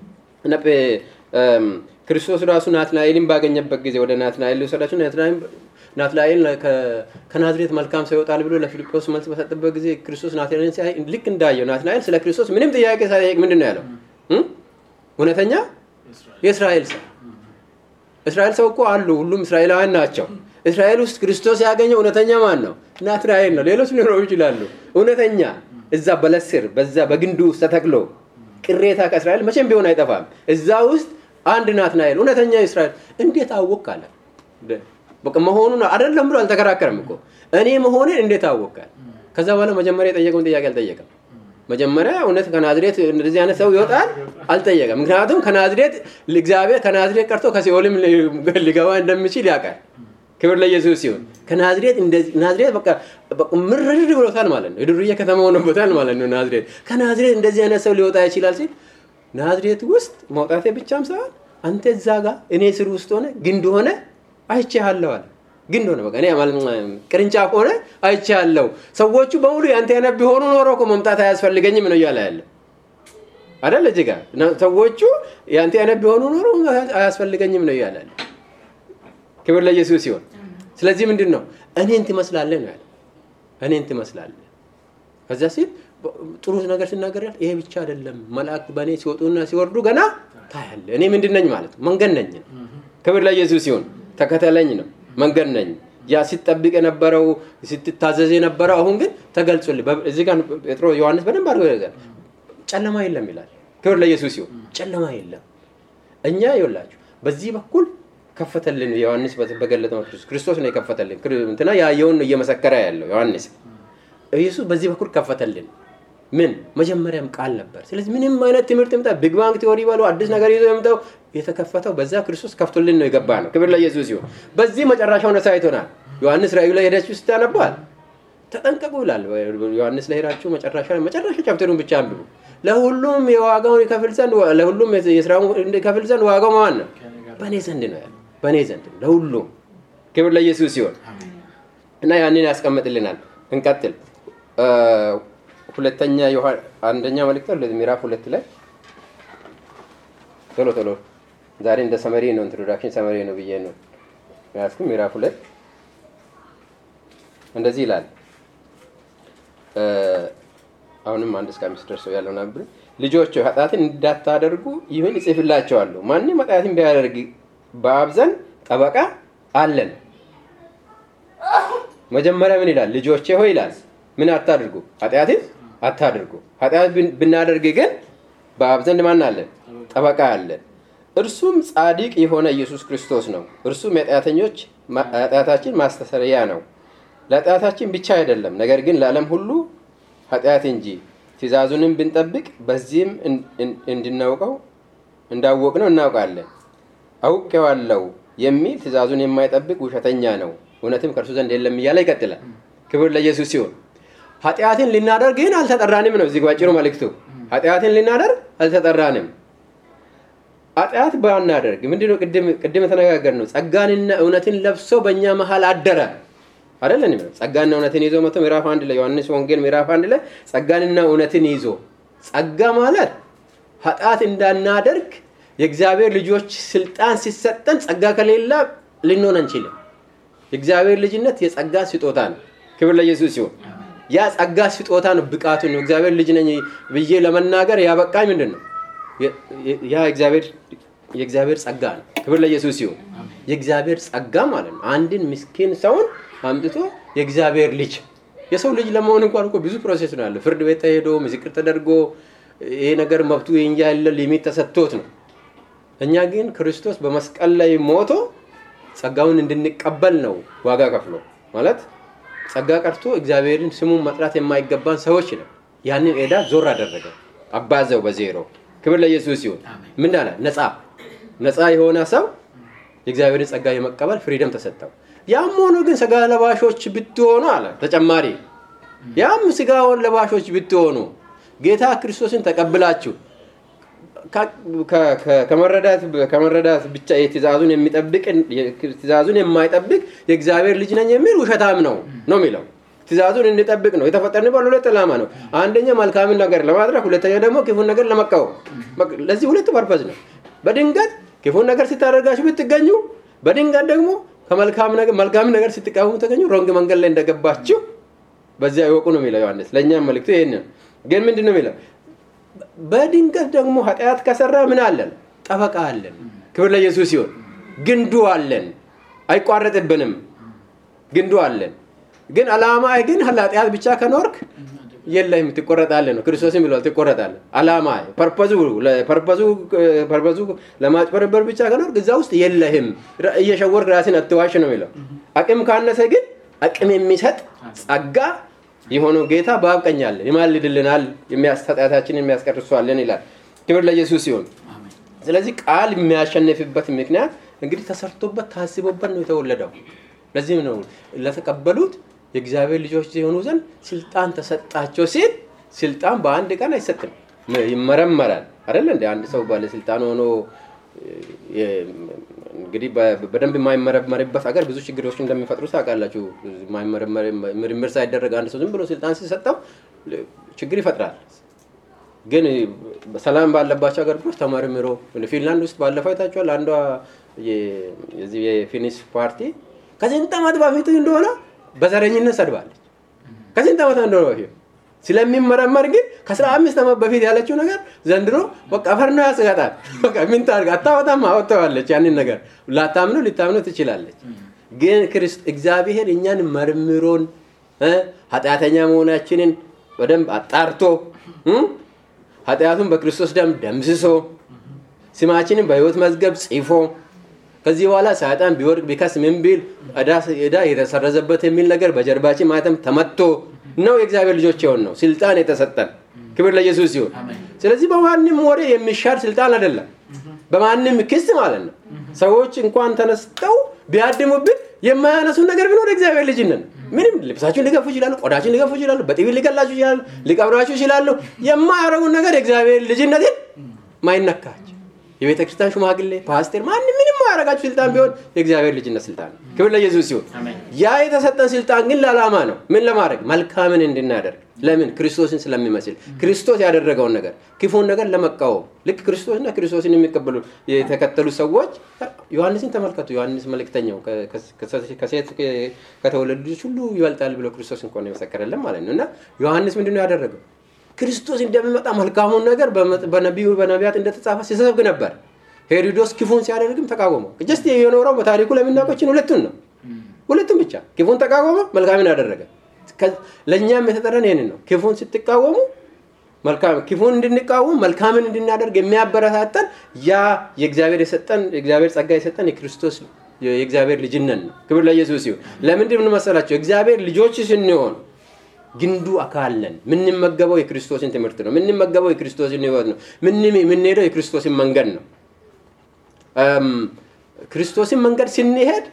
ክርስቶስ ራሱ ናትናኤልን ባገኘበት ጊዜ ወደ ናትናኤል ሊወሰዳቸው ናትናኤል ከናዝሬት መልካም ሰው ይወጣል ብሎ ለፊልጶስ መልስ በሰጠበት ጊዜ ክርስቶስ ናትናኤልን ሲያይ ልክ እንዳየው ናትናኤል ስለ ክርስቶስ ምንም ጥያቄ ሳይጠይቅ ምንድን ነው ያለው እውነተኛ የእስራኤል ሰው እስራኤል ሰው እኮ አሉ ሁሉም እስራኤላውያን ናቸው እስራኤል ውስጥ ክርስቶስ ያገኘው እውነተኛ ማን ነው ናትናኤል ነው ሌሎች ሊኖሩ ይችላሉ እውነተኛ እዛ በለስር በዛ በግንዱ ውስጥ ተተክሎ ቅሬታ ከእስራኤል መቼም ቢሆን አይጠፋም እዛ ውስጥ አንድ ናትናኤል እውነተኛ እስራኤል እንዴት አወቅ አለ በቃ መሆኑን አይደለም ብሎ አልተከራከረም እኮ እኔ መሆኔን እንዴት አወቃል ከዛ በኋላ መጀመሪያ የጠየቀውን ጥያቄ አልጠየቀም መጀመሪያ እውነት ከናዝሬት እንደዚህ አይነት ሰው ይወጣል አልጠየቀም ምክንያቱም ከናዝሬት እግዚአብሔር ከናዝሬት ቀርቶ ከሲኦልም ሊገባ እንደሚችል ያውቃል ክብር ለኢየሱስ ሲሆን ከናዝሬት ናዝሬት በቃ ምርር ብሎታል ማለት ነው የዱርዬ ከተማ ሆኖበታል ማለት ነው ናዝሬት ከናዝሬት እንደዚህ አይነት ሰው ሊወጣ ይችላል ሲል ናዝሬት ውስጥ መውጣቴ ብቻም ሳይሆን አንተ እዛ ጋር እኔ ስር ውስጥ ሆነ ግንድ ሆነ አይቼሃለሁ አለ ግንድ ሆነ በቃ ቅርንጫፍ ሆነ አይቼሃለሁ ሰዎቹ በሙሉ ያንተ አይነት ቢሆኑ ኖሮ እኮ መምጣት አያስፈልገኝም ነው እያለ ያለ አደለ እዚህ ጋር ሰዎቹ ያንተ አይነት ቢሆኑ ኖሮ አያስፈልገኝም ነው እያለ ያለ ክብር ለኢየሱስ ሲሆን ስለዚህ ምንድን ነው እኔን ትመስላለህ ነው ያለ እኔን ትመስላለህ ከዚያ ሲል ጥሩ ነገር ሲናገር ይሄ ብቻ አይደለም መላእክት በእኔ ሲወጡና ሲወርዱ ገና ታያለ እኔ ምንድን ነኝ ማለት መንገድ ነኝ ክብር ለኢየሱስ ሲሆን ተከተለኝ ነው መንገድ ነኝ ያ ሲጠብቅ የነበረው ስትታዘዝ የነበረው አሁን ግን ተገልጾልህ እዚህ ጋር ጴጥሮ ዮሐንስ በደንብ አድርጎ ይላል ጨለማ የለም ይላል ክብር ለኢየሱስ ሲሆን ጨለማ የለም እኛ ይውላችሁ በዚህ በኩል ከፈተልን ዮሐንስ በገለጠው ክርስቶስ ነው የከፈተልን እንትና ያየውን ነው እየመሰከረ ያለው ዮሐንስ ኢየሱስ በዚህ በኩል ከፈተልን ምን መጀመሪያም ቃል ነበር ስለዚህ ምንም አይነት ትምህርት ምጣ ቢግ ባንክ ቲዎሪ በሉ አዲስ ነገር ይዞ የምጠው የተከፈተው በዛ ክርስቶስ ከፍቶልን ነው የገባ ነው ክብር ለኢየሱስ ሲሆን በዚህ መጨረሻውን አሳይቶናል ዮሐንስ ራእዩ ላይ ሄዳችሁ ስታነባል ተጠንቀቁ ይላል ዮሐንስ ላይ ሄዳችሁ መጨረሻ መጨረሻ ቻፕተሩን ብቻ አንብቡ ለሁሉም የዋጋውን ይከፍል ዘንድ ለሁሉም የስራውን ይከፍል ዘንድ ዋጋው ማን ነው በእኔ ዘንድ ነው ያለ በእኔ ዘንድ ለሁሉም ክብር ለኢየሱስ ሲሆን እና ያንን ያስቀምጥልናል እንቀጥል ሁለተኛ አንደኛ መልእክት ምዕራፍ ሁለት ላይ ቶሎ ቶሎ ዛሬ እንደ ሰመሪ ነው ኢንትሮዳክሽን ሰመሪ ነው ብዬ ነው ያስኩ ምዕራፍ ሁለት እንደዚህ ይላል አሁንም አንድ እስከ አምስት ደርሰው ያለውን አንብብ ልጆች ኃጢአትን እንዳታደርጉ ይህን እጽፍላቸዋለሁ ማንም ኃጢአትን ቢያደርግ በአብ ዘንድ ጠበቃ አለን መጀመሪያ ምን ይላል ልጆቼ ሆይ ይላል ምን አታድርጉ ኃጢአትን አታድርጉ ኃጢአት ብናደርግ ግን በአብ ዘንድ ማን አለን ጠበቃ አለን እርሱም ጻድቅ የሆነ ኢየሱስ ክርስቶስ ነው እርሱም የኃጢአተኞች ኃጢአታችን ማስተሰሪያ ነው ለኃጢአታችን ብቻ አይደለም ነገር ግን ለዓለም ሁሉ ኃጢአት እንጂ ትእዛዙንም ብንጠብቅ በዚህም እንድናውቀው እንዳወቅ ነው እናውቃለን አውቄዋለሁ የሚል ትእዛዙን የማይጠብቅ ውሸተኛ ነው እውነትም ከእርሱ ዘንድ የለም እያለ ይቀጥላል ክብር ለኢየሱስ ሲሆን ኃጢአትን ልናደርግ ግን አልተጠራንም ነው እዚህ ባጭሩ መልእክቱ ኃጢአትን ልናደርግ አልተጠራንም ኃጢአት ባናደርግ ምንድነው ቅድም የተነጋገር ነው ጸጋንና እውነትን ለብሶ በእኛ መሀል አደረ አይደለን ጸጋና እውነትን ይዞ መቶ ምዕራፍ አንድ ላይ ዮሐንስ ወንጌል ምዕራፍ አንድ ላይ ጸጋንና እውነትን ይዞ ጸጋ ማለት ኃጢአት እንዳናደርግ የእግዚአብሔር ልጆች ስልጣን ሲሰጠን ጸጋ ከሌላ ልንሆን አንችልም የእግዚአብሔር ልጅነት የጸጋ ስጦታ ነው። ክብር ለኢየሱስ ሲሆን ያ ጸጋ ስጦታ ነው። ብቃቱ ነው። እግዚአብሔር ልጅ ነኝ ብዬ ለመናገር ያበቃኝ ምንድን ነው? ያ የእግዚአብሔር ጸጋ ነው። ክብር ለኢየሱስ ሲሆን የእግዚአብሔር ጸጋ ማለት ነው። አንድን ምስኪን ሰውን አምጥቶ የእግዚአብሔር ልጅ የሰው ልጅ ለመሆን እንኳን እኮ ብዙ ፕሮሴስ ነው ያለ። ፍርድ ቤት ተሄዶ ምስክር ተደርጎ ይሄ ነገር መብቱ የእኛ ያለ ሊሚት ተሰጥቶት ነው። እኛ ግን ክርስቶስ በመስቀል ላይ ሞቶ ጸጋውን እንድንቀበል ነው ዋጋ ከፍሎ ማለት ጸጋ ቀርቶ እግዚአብሔርን ስሙን መጥራት የማይገባን ሰዎች ነው። ያንን ኤዳ ዞር አደረገ፣ አባዘው በዜሮ። ክብር ለኢየሱስ ሲሆን ምን አለ? ነፃ ነፃ የሆነ ሰው የእግዚአብሔርን ጸጋ የመቀበል ፍሪደም ተሰጠው። ያም ሆኖ ግን ስጋ ለባሾች ብትሆኑ አለ ተጨማሪ ያም ስጋ ለባሾች ብትሆኑ ጌታ ክርስቶስን ተቀብላችሁ ከመረዳት ብቻ የትእዛዙን የሚጠብቅ ትእዛዙን የማይጠብቅ የእግዚአብሔር ልጅ ነኝ የሚል ውሸታም ነው ነው የሚለው ትእዛዙን እንጠብቅ ነው የተፈጠርንበት ሁለት ዓላማ ነው አንደኛ መልካምን ነገር ለማድረግ ሁለተኛ ደግሞ ክፉን ነገር ለመቃወም ለዚህ ሁለት ፐርፐዝ ነው በድንገት ክፉን ነገር ስታደርጋችሁ ብትገኙ በድንገት ደግሞ ከመልካም ነገር ስትቃወሙ ተገኙ ሮንግ መንገድ ላይ እንደገባችሁ በዚያ ይወቁ ነው የሚለው ዮሐንስ ለእኛም መልክቱ ይህን ግን ምንድን ነው የሚለው በድንገት ደግሞ ኃጢአት ከሰራ ምን አለን ጠበቃ አለን ክብር ለኢየሱስ ሲሆን ግንዱ አለን አይቋረጥብንም ግንዱ አለን ግን አላማ ግን ኃጢአት ብቻ ከኖርክ የለህም ትቆረጣለህ ነው ክርስቶስም ብሏል ትቆረጣለህ አላማ ፐርፐዙ ለማጭበርበር ብቻ ከኖርክ እዛ ውስጥ የለህም እየሸወርክ ራስን አትዋሽ ነው የሚለው አቅም ካነሰ ግን አቅም የሚሰጥ ጸጋ የሆነው ጌታ በአብ ቀኝ አለን ይማልድልናል ኃጢአታችንን የሚያስቀርሷለን ይላል ክብር ለኢየሱስ ሲሆን ስለዚህ ቃል የሚያሸንፍበት ምክንያት እንግዲህ ተሰርቶበት ታስቦበት ነው የተወለደው ለዚህም ነው ለተቀበሉት የእግዚአብሔር ልጆች የሆኑ ዘንድ ስልጣን ተሰጣቸው ሲል ስልጣን በአንድ ቀን አይሰጥም ይመረመራል አደለ እንደ አንድ ሰው ባለስልጣን ሆኖ እንግዲህ በደንብ የማይመረመርበት ሀገር ብዙ ችግሮች እንደሚፈጥሩ ታውቃላችሁ ምርምር ሳይደረግ አንድ ሰው ዝም ብሎ ስልጣን ሲሰጠው ችግር ይፈጥራል ግን ሰላም ባለባቸው ሀገሮች ተመርምሮ ፊንላንድ ውስጥ ባለፈው አይታችኋል አንዷ የፊኒሽ ፓርቲ ከስንት ዓመት በፊት እንደሆነ በዘረኝነት ሰድባለች ከስንት ዓመት እንደሆነ በፊት ስለሚመረመር ግን ከአስራ አምስት ዓመት በፊት ያለችው ነገር ዘንድሮ በቃ ፈር ነው ያስጋጣል በቃ ምን ታርግ አታወጣም አወጥተዋለች ያንን ነገር ላታምኑ ሊታምኑ ትችላለች ግን እግዚአብሔር እኛን መርምሮን ኃጢአተኛ መሆናችንን በደንብ አጣርቶ ኃጢአቱን በክርስቶስ ደም ደምስሶ ስማችንን በህይወት መዝገብ ጽፎ ከዚህ በኋላ ሰይጣን ቢወድቅ ቢከስ ምን ቢል ዕዳ የተሰረዘበት የሚል ነገር በጀርባችን ማለትም ተመቶ ነው የእግዚአብሔር ልጆች የሆን ነው ስልጣን የተሰጠን ክብር ለኢየሱስ ሲሆን ስለዚህ በማንም ወሬ የሚሻር ስልጣን አይደለም በማንም ክስ ማለት ነው ሰዎች እንኳን ተነስተው ቢያድሙብን የማያነሱ ነገር ቢኖር እግዚአብሔር ልጅነን ምንም ልብሳችሁን ሊገፉ ይችላሉ ቆዳችሁን ሊገፉ ይችላሉ በጢቢ ሊገላችሁ ይችላሉ ሊቀብራችሁ ይችላሉ የማያረጉን ነገር የእግዚአብሔር ልጅነትን ማይነካች የቤተ ክርስቲያን ሽማግሌ ፓስተር ማንም ምንም ማያረጋችሁ ስልጣን ቢሆን የእግዚአብሔር ልጅነት ስልጣን ነው ክብር ለኢየሱስ ሲሆን ያ የተሰጠን ስልጣን ግን ለዓላማ ነው ምን ለማድረግ መልካምን እንድናደርግ ለምን ክርስቶስን ስለሚመስል ክርስቶስ ያደረገውን ነገር ክፉን ነገር ለመቃወም ልክ ክርስቶስና ክርስቶስን የሚቀበሉ የተከተሉ ሰዎች ዮሐንስን ተመልከቱ ዮሐንስ መልእክተኛው ከሴት ከተወለዱ ልጆች ሁሉ ይበልጣል ብሎ ክርስቶስ እንኳን የመሰከረለን ማለት ነው እና ዮሐንስ ምንድነው ያደረገው ክርስቶስ እንደሚመጣ መልካሙን ነገር በነቢዩ በነቢያት እንደተጻፈ ሲሰብክ ነበር ሄሮዶስ ክፉን ሲያደርግም ተቃወመው ጀስት የኖረው በታሪኩ ለምናቆችን ሁለቱን ነው ሁለቱም ብቻ ክፉን ተቃወመ መልካምን ያደረገ ለእኛም የተጠረን ይህንን ነው ክፉን ስትቃወሙ ክፉን እንድንቃወም መልካምን እንድናደርግ የሚያበረታተን ያ የእግዚአብሔር የሰጠን የእግዚአብሔር ጸጋ የሰጠን የክርስቶስ የእግዚአብሔር ልጅነት ነው ክብር ለኢየሱስ ሲሆን ለምንድን መሰላቸው እግዚአብሔር ልጆች ስንሆን ግንዱ አካል ነን የምንመገበው የክርስቶስን ትምህርት ነው የምንመገበው የክርስቶስን ህይወት ነው የምንሄደው የክርስቶስን መንገድ ነው ክርስቶስን መንገድ ስንሄድ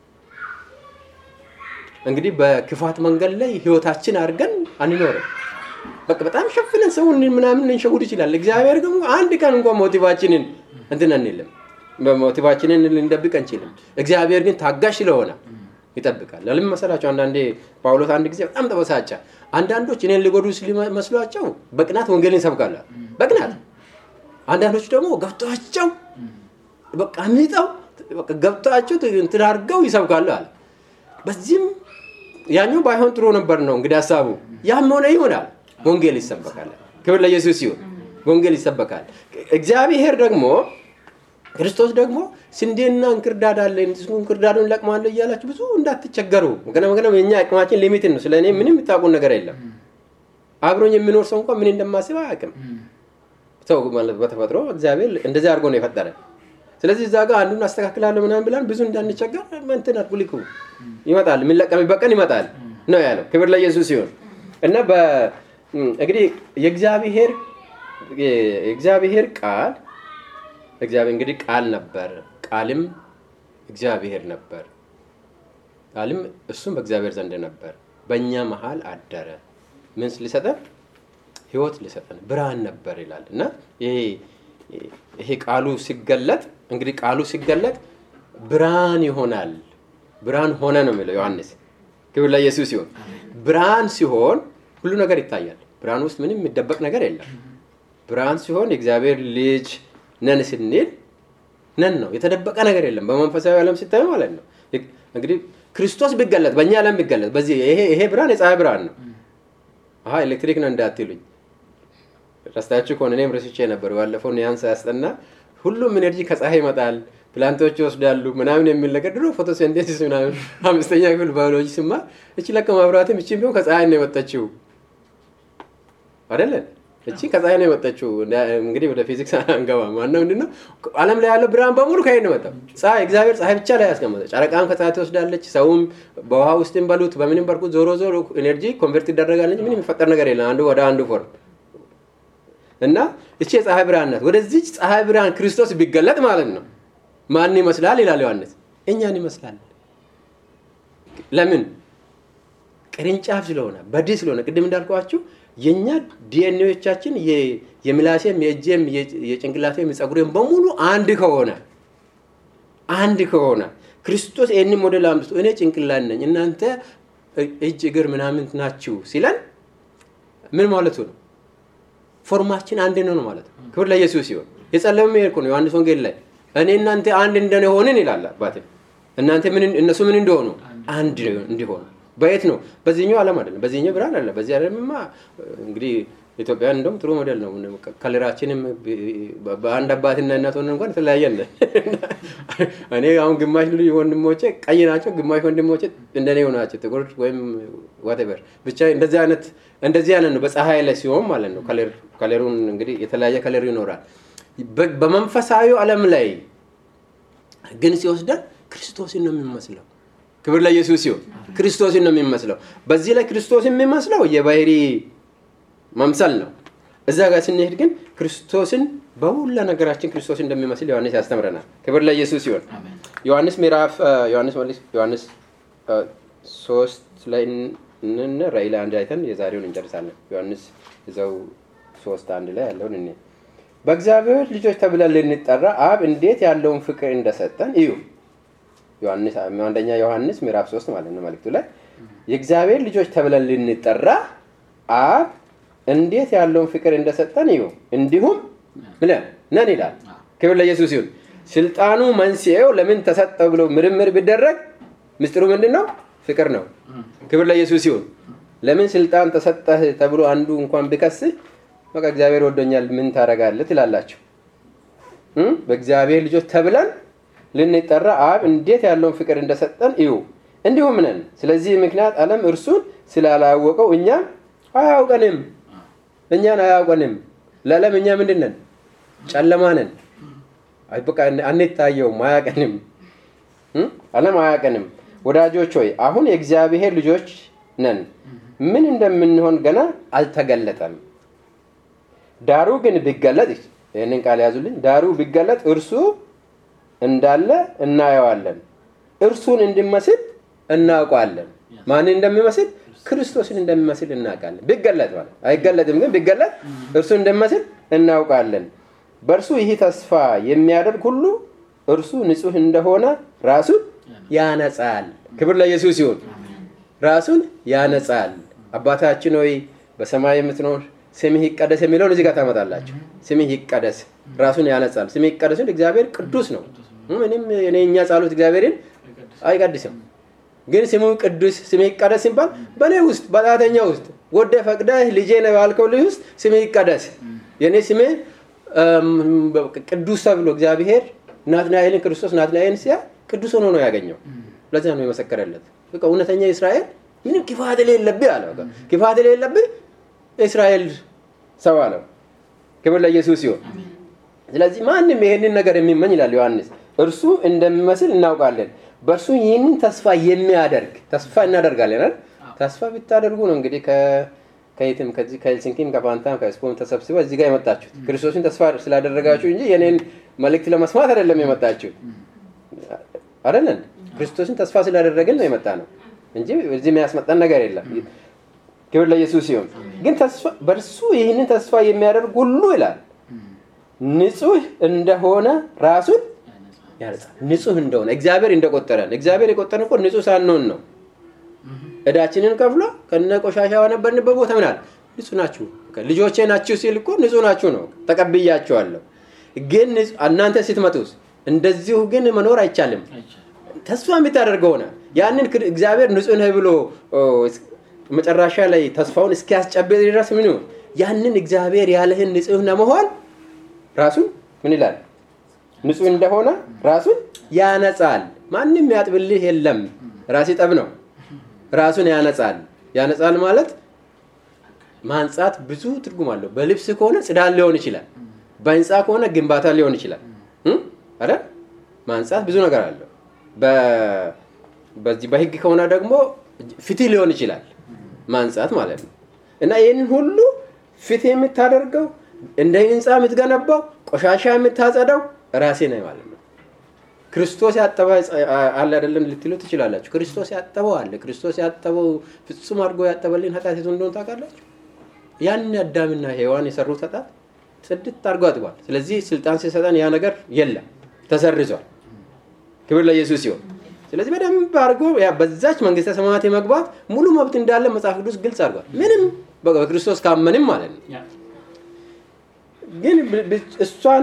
እንግዲህ በክፋት መንገድ ላይ ህይወታችን አድርገን አንኖርም በቃ በጣም ሸፍነን ሰውን ምናምን ልንሸውድ ይችላል እግዚአብሔር ግን አንድ ቀን እንኳን ሞቲቫችንን እንትን አንልም ሞቲቫችንን ልንደብቅ አንችልም እግዚአብሔር ግን ታጋሽ ስለሆነ ይጠብቃል ለምን መሰላቸው አንዳንዴ ጳውሎስ አንድ ጊዜ በጣም ተበሳጨ አንዳንዶች እኔን ሊጎዱ መስሏቸው በቅናት ወንጌልን ይሰብካሉ በቅናት አንዳንዶች ደግሞ ገብቷቸው በቃ ሚጠው ገብቷቸው እንትን አድርገው ይሰብካሉ አለ በዚህም ያኛው ባይሆን ጥሩ ነበር ነው እንግዲህ ሀሳቡ። ያም ሆነ ይሆናል፣ ወንጌል ይሰበካል። ክብር ለኢየሱስ ይሁን። ወንጌል ይሰበካል። እግዚአብሔር ደግሞ ክርስቶስ ደግሞ ስንዴና እንክርዳድ አለ እንክርዳዱን ለቅማለሁ እያላችሁ ብዙ እንዳትቸገሩ። ምክንያቱም የኛ አቅማችን ሊሚትን ነው። ስለ እኔ ምንም የምታውቁን ነገር የለም። አብሮኝ የሚኖር ሰው እንኳን ምን እንደማስብ አያውቅም። ሰው ማለት በተፈጥሮ እግዚአብሔር እንደዚህ አድርጎ ነው የፈጠረ። ስለዚህ እዛ ጋር አንዱን አስተካክላለሁ ምናምን ብላን ብዙ እንዳንቸገር እንትን አትጉሊኩ ይመጣል፣ የሚለቀምበት ቀን ይመጣል ነው ያለው። ክብር ለኢየሱስ ሲሆን እና እንግዲህ የእግዚአብሔር የእግዚአብሔር ቃል እግዚአብሔር እንግዲህ ቃል ነበር፣ ቃልም እግዚአብሔር ነበር፣ ቃልም እሱም በእግዚአብሔር ዘንድ ነበር፣ በእኛ መሀል አደረ። ምን ሊሰጠን? ህይወት ሊሰጠን ብርሃን ነበር ይላል እና ይሄ ቃሉ ሲገለጥ እንግዲህ ቃሉ ሲገለጥ ብርሃን ይሆናል። ብርሃን ሆነ ነው የሚለው ዮሐንስ። ክብር ለኢየሱስ ሲሆን ብርሃን ሲሆን ሁሉ ነገር ይታያል። ብርሃን ውስጥ ምንም የሚደበቅ ነገር የለም። ብርሃን ሲሆን የእግዚአብሔር ልጅ ነን ስንል ነን ነው። የተደበቀ ነገር የለም። በመንፈሳዊ ዓለም ሲታይ ማለት ነው። እንግዲህ ክርስቶስ ቢገለጥ በእኛ ዓለም ቢገለጥ በዚህ ይሄ ብርሃን የፀሐይ ብርሃን ነው። አሀ ኤሌክትሪክ ነው እንዳትሉኝ። ረስታችሁ ከሆነ እኔም ረስቼ ነበር። ባለፈው ኒያንስ ያስጠና ሁሉም ኤነርጂ ከፀሐይ ይመጣል፣ ፕላንቶች ይወስዳሉ ምናምን የሚል ነገር ድሮ ፎቶሴንቴሲስ ምናምን አምስተኛ ክፍል ባዮሎጂ ስማር እቺ ለቀ ማብራትም እቺ ቢሆን ከፀሐይ ነው የመጣችው አይደለን? እቺ ከፀሐይ ነው የመጣችው። እንግዲህ ወደ ፊዚክስ አንገባም። ዋናው ምንድን ነው ዓለም ላይ ያለው ብርሃን በሙሉ ከየት ነው የመጣው? ፀሐይ። እግዚአብሔር ፀሐይ ብቻ ላይ ያስቀመጠ። ጨረቃም ከፀሐይ ትወስዳለች። ሰውም በውሃ ውስጥም በሉት በምንም በርኩት ዞሮ ዞሮ ኤነርጂ ኮንቨርት ይደረጋል እንጂ ምንም የሚፈጠር ነገር የለም አንዱ ወደ አንዱ ፎርም እና እቺ የፀሐይ ብርሃን ናት። ወደዚች ፀሐይ ብርሃን ክርስቶስ ቢገለጥ ማለት ነው ማን ይመስላል ይላል ዮሐንስ። እኛን ይመስላል። ለምን? ቅርንጫፍ ስለሆነ በዲ ስለሆነ ቅድም እንዳልኳችሁ የእኛ ዲኤንኤዎቻችን የምላሴም የእጄም የጭንቅላቴም የጸጉሬም በሙሉ አንድ ከሆነ አንድ ከሆነ ክርስቶስ ይህን ሞዴል አምስቱ እኔ ጭንቅላት ነኝ እናንተ እጅ እግር ምናምን ናችሁ ሲለን ምን ማለቱ ነው? ፎርማችን አንድ ነው ማለት ነው። ክብር ለኢየሱስ ሲሆን የጸለመ መሄድ ነው። ዮሐንስ ወንጌል ላይ እኔ እናንተ አንድ እንደሆንን ይላል አባቴ። እናንተ ምን እነሱ ምን እንደሆኑ አንድ እንዲሆኑ በየት ነው? በዚህኛው ዓለም አይደለም፣ በዚህኛው ብርሃን አለ። በዚህ ዓለምማ እንግዲህ ኢትዮጵያን እንደውም ጥሩ ሞዴል ነው። ከለራችንም በአንድ አባትና እናት ሆነን እንኳን የተለያየን እኔ አሁን ግማሽ ወንድሞቼ ቀይ ናቸው፣ ግማሽ ወንድሞቼ እንደኔ ናቸው ጥቁር ወይም ዋቴቨር ብቻ እንደዚህ አይነት እንደዚህ አይነት ነው። በፀሐይ ላይ ሲሆን ማለት ነው። ከለሩን እንግዲህ የተለያየ ከለር ይኖራል። በመንፈሳዊ ዓለም ላይ ግን ሲወስደን ክርስቶስን ነው የሚመስለው። ክብር ለኢየሱስ ሲሆን ክርስቶስን ነው የሚመስለው። በዚህ ላይ ክርስቶስ የሚመስለው የባህሪ መምሰል ነው። እዛ ጋር ስንሄድ ግን ክርስቶስን በሁላ ነገራችን ክርስቶስ እንደሚመስል ዮሐንስ ያስተምረናል። ክብር ለኢየሱስ ሲሆን ዮሐንስ ምዕራፍ ዮሐንስ ዮሐንስ ሶስት ላይ ንን ራእይ ላይ አንድ አይተን የዛሬውን እንጨርሳለን። ዮሐንስ እዛው ሶስት አንድ ላይ ያለውን እኔ በእግዚአብሔር ልጆች ተብለን ልንጠራ አብ እንዴት ያለውን ፍቅር እንደሰጠን እዩ። ዮሐንስ አንደኛ ዮሐንስ ምዕራፍ ሶስት ማለት ነው መልእክቱ ላይ የእግዚአብሔር ልጆች ተብለን ልንጠራ አብ እንዴት ያለውን ፍቅር እንደሰጠን እዩ። እንዲሁም ብለን ነን ይላል። ክብር ለኢየሱስ ይሁን። ስልጣኑ መንስኤው ለምን ተሰጠው ብሎ ምርምር ቢደረግ ምስጢሩ ምንድን ነው? ፍቅር ነው። ክብር ለኢየሱስ ይሁን። ለምን ስልጣን ተሰጠህ ተብሎ አንዱ እንኳን ቢከስህ በቃ እግዚአብሔር ወዶኛል ምን ታደርጋለህ ትላላችሁ። በእግዚአብሔር ልጆች ተብለን ልንጠራ አብ እንዴት ያለውን ፍቅር እንደሰጠን እዩ። እንዲሁም ነን። ስለዚህ ምክንያት ዓለም እርሱን ስላላወቀው እኛም አያውቀንም እኛን አያውቀንም። ለዓለም እኛ ምንድን ነን? ጨለማ ነን። በቃ አንታየውም፣ አያውቀንም። ዓለም አያውቀንም። ወዳጆች ሆይ አሁን የእግዚአብሔር ልጆች ነን። ምን እንደምንሆን ገና አልተገለጠም። ዳሩ ግን ቢገለጥ ይህንን ቃል ያዙልኝ። ዳሩ ቢገለጥ እርሱ እንዳለ እናየዋለን፣ እርሱን እንዲመስል እናውቀዋለን። ማንን እንደሚመስል? ክርስቶስን እንደሚመስል እናውቃለን። ቢገለጥ ማለት አይገለጥም፣ ግን ቢገለጥ እርሱ እንደሚመስል እናውቃለን። በእርሱ ይህ ተስፋ የሚያደርግ ሁሉ እርሱ ንጹሕ እንደሆነ ራሱን ያነጻል። ክብር ለኢየሱስ ይሁን። ራሱን ያነጻል። አባታችን ሆይ በሰማይ የምትኖር ስምህ ይቀደስ የሚለውን እዚህ ጋር ታመጣላችሁ። ስምህ ይቀደስ ራሱን ያነጻል። ስምህ ይቀደስ እግዚአብሔር ቅዱስ ነው። ምንም እኛ ጸሎት እግዚአብሔርን አይቀድስም። ግን ስሙ ቅዱስ ስሜ ይቀደስ ሲባል በእኔ ውስጥ በጣተኛ ውስጥ ወደ ፈቅደህ ልጄ ነው ያልከው ልጅ ውስጥ ስሜ ይቀደስ የእኔ ስሜ ቅዱስ ተብሎ እግዚአብሔር ናትናኤልን ክርስቶስ ናትናኤልን ሲያ ቅዱስ ሆኖ ነው ያገኘው ለዚያ ነው የመሰከረለት በቃ እውነተኛ እስራኤል ምንም ክፋት የሌለብህ አለ ክፋት የሌለብህ እስራኤል ሰው አለው ክብር ለኢየሱስ ሲሆን ስለዚህ ማንም ይሄንን ነገር የሚመኝ ይላል ዮሐንስ እርሱ እንደሚመስል እናውቃለን በእርሱ ይህንን ተስፋ የሚያደርግ ተስፋ እናደርጋለን አይደል ተስፋ ብታደርጉ ነው እንግዲህ ከየትም ከዚህ ከሄልሲንኪም ከፋንታም ከስፖም ተሰብስበው እዚህ ጋር የመጣችሁት ክርስቶስን ተስፋ ስላደረጋችሁ እንጂ የኔን መልእክት ለመስማት አይደለም የመጣችሁ አይደለን ክርስቶስን ተስፋ ስላደረግን ነው የመጣ ነው እንጂ እዚህ የሚያስመጣን ነገር የለም ክብር ለኢየሱስ ሲሆን ግን በእርሱ ይህንን ተስፋ የሚያደርግ ሁሉ ይላል ንጹህ እንደሆነ ራሱን ያነጻል ንጹህ እንደሆነ እግዚአብሔር እንደቆጠረን እግዚአብሔር የቆጠረን እኮ ንጹህ ሳንሆን ነው እዳችንን ከፍሎ ከነ ቆሻሻ ነበርንበት ቦታ ምናል ንጹህ ናችሁ ልጆቼ ናችሁ ሲል እኮ ንጹህ ናችሁ ነው ተቀብያቸዋለሁ ግን እናንተ ስትመጡስ እንደዚሁ ግን መኖር አይቻልም ተስፋ የምታደርገው ሆነ ያንን እግዚአብሔር ንጹህ ነህ ብሎ መጨረሻ ላይ ተስፋውን እስኪያስጨብጥ ድረስ ምን ያንን እግዚአብሔር ያለህን ንጹህ ለመሆን ራሱን ምን ይላል ንጹህ እንደሆነ ራሱን ያነጻል ማንም ያጥብልህ የለም ራሴ ጠብ ነው ራሱን ያነጻል ያነጻል ማለት ማንጻት ብዙ ትርጉም አለው በልብስ ከሆነ ጽዳት ሊሆን ይችላል በህንፃ ከሆነ ግንባታ ሊሆን ይችላል አረ ማንጻት ብዙ ነገር አለው በዚህ በህግ ከሆነ ደግሞ ፍትህ ሊሆን ይችላል ማንጻት ማለት ነው እና ይህንን ሁሉ ፍትህ የምታደርገው እንደ ህንፃ የምትገነባው ቆሻሻ የምታጸዳው ራሴ ነኝ ማለት ነው ክርስቶስ ያጠበ አለ አይደለም ልትሉ ትችላላችሁ ክርስቶስ ያጠበው አለ ክርስቶስ ያጠበው ፍጹም አድርጎ ያጠበልን ኃጢአት የቱ እንደሆነ ታውቃላችሁ ያን አዳምና ሔዋን የሰሩት ኃጢአት ጽድት አድርጎ አጥቧል ስለዚህ ስልጣን ሲሰጠን ያ ነገር የለም ተሰርዟል ክብር ለኢየሱስ ሲሆን ስለዚህ በደንብ አድርጎ በዛች መንግስተ ሰማያት የመግባት ሙሉ መብት እንዳለ መጽሐፍ ቅዱስ ግልጽ አድርጓል ምንም በክርስቶስ ካመንም ማለት ነው ግን እሷን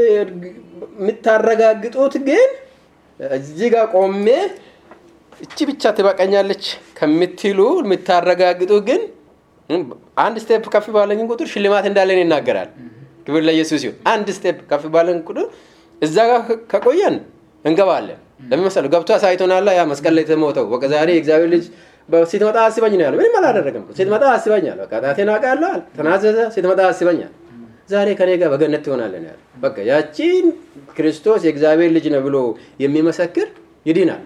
የምታረጋግጡት ግን እዚህ ጋር ቆሜ እቺ ብቻ ትበቀኛለች ከምትሉ የምታረጋግጡ ግን አንድ ስቴፕ ከፍ ባለን ቁጥር ሽልማት እንዳለን ይናገራል ክብር ለኢየሱስ ይሁን አንድ ስቴፕ ከፍ ባለን ቁጥር እዛ ጋር ከቆየን እንገባለን ለሚመሰሉ ገብቶ አሳይቶናላ ያ መስቀል ላይ የተሞተው በቃ ዛሬ የእግዚአብሔር ልጅ ስትመጣ አስበኝ ነው ያለው ምንም አላደረገም ስትመጣ አስበኛል በቃ ጣቴን አውቃለሁ ተናዘዘ ስትመጣ አስበኛል ዛሬ ከኔ ጋር በገነት ትሆናለን ያለ በቃ ያቺን ክርስቶስ የእግዚአብሔር ልጅ ነው ብሎ የሚመሰክር ይድናል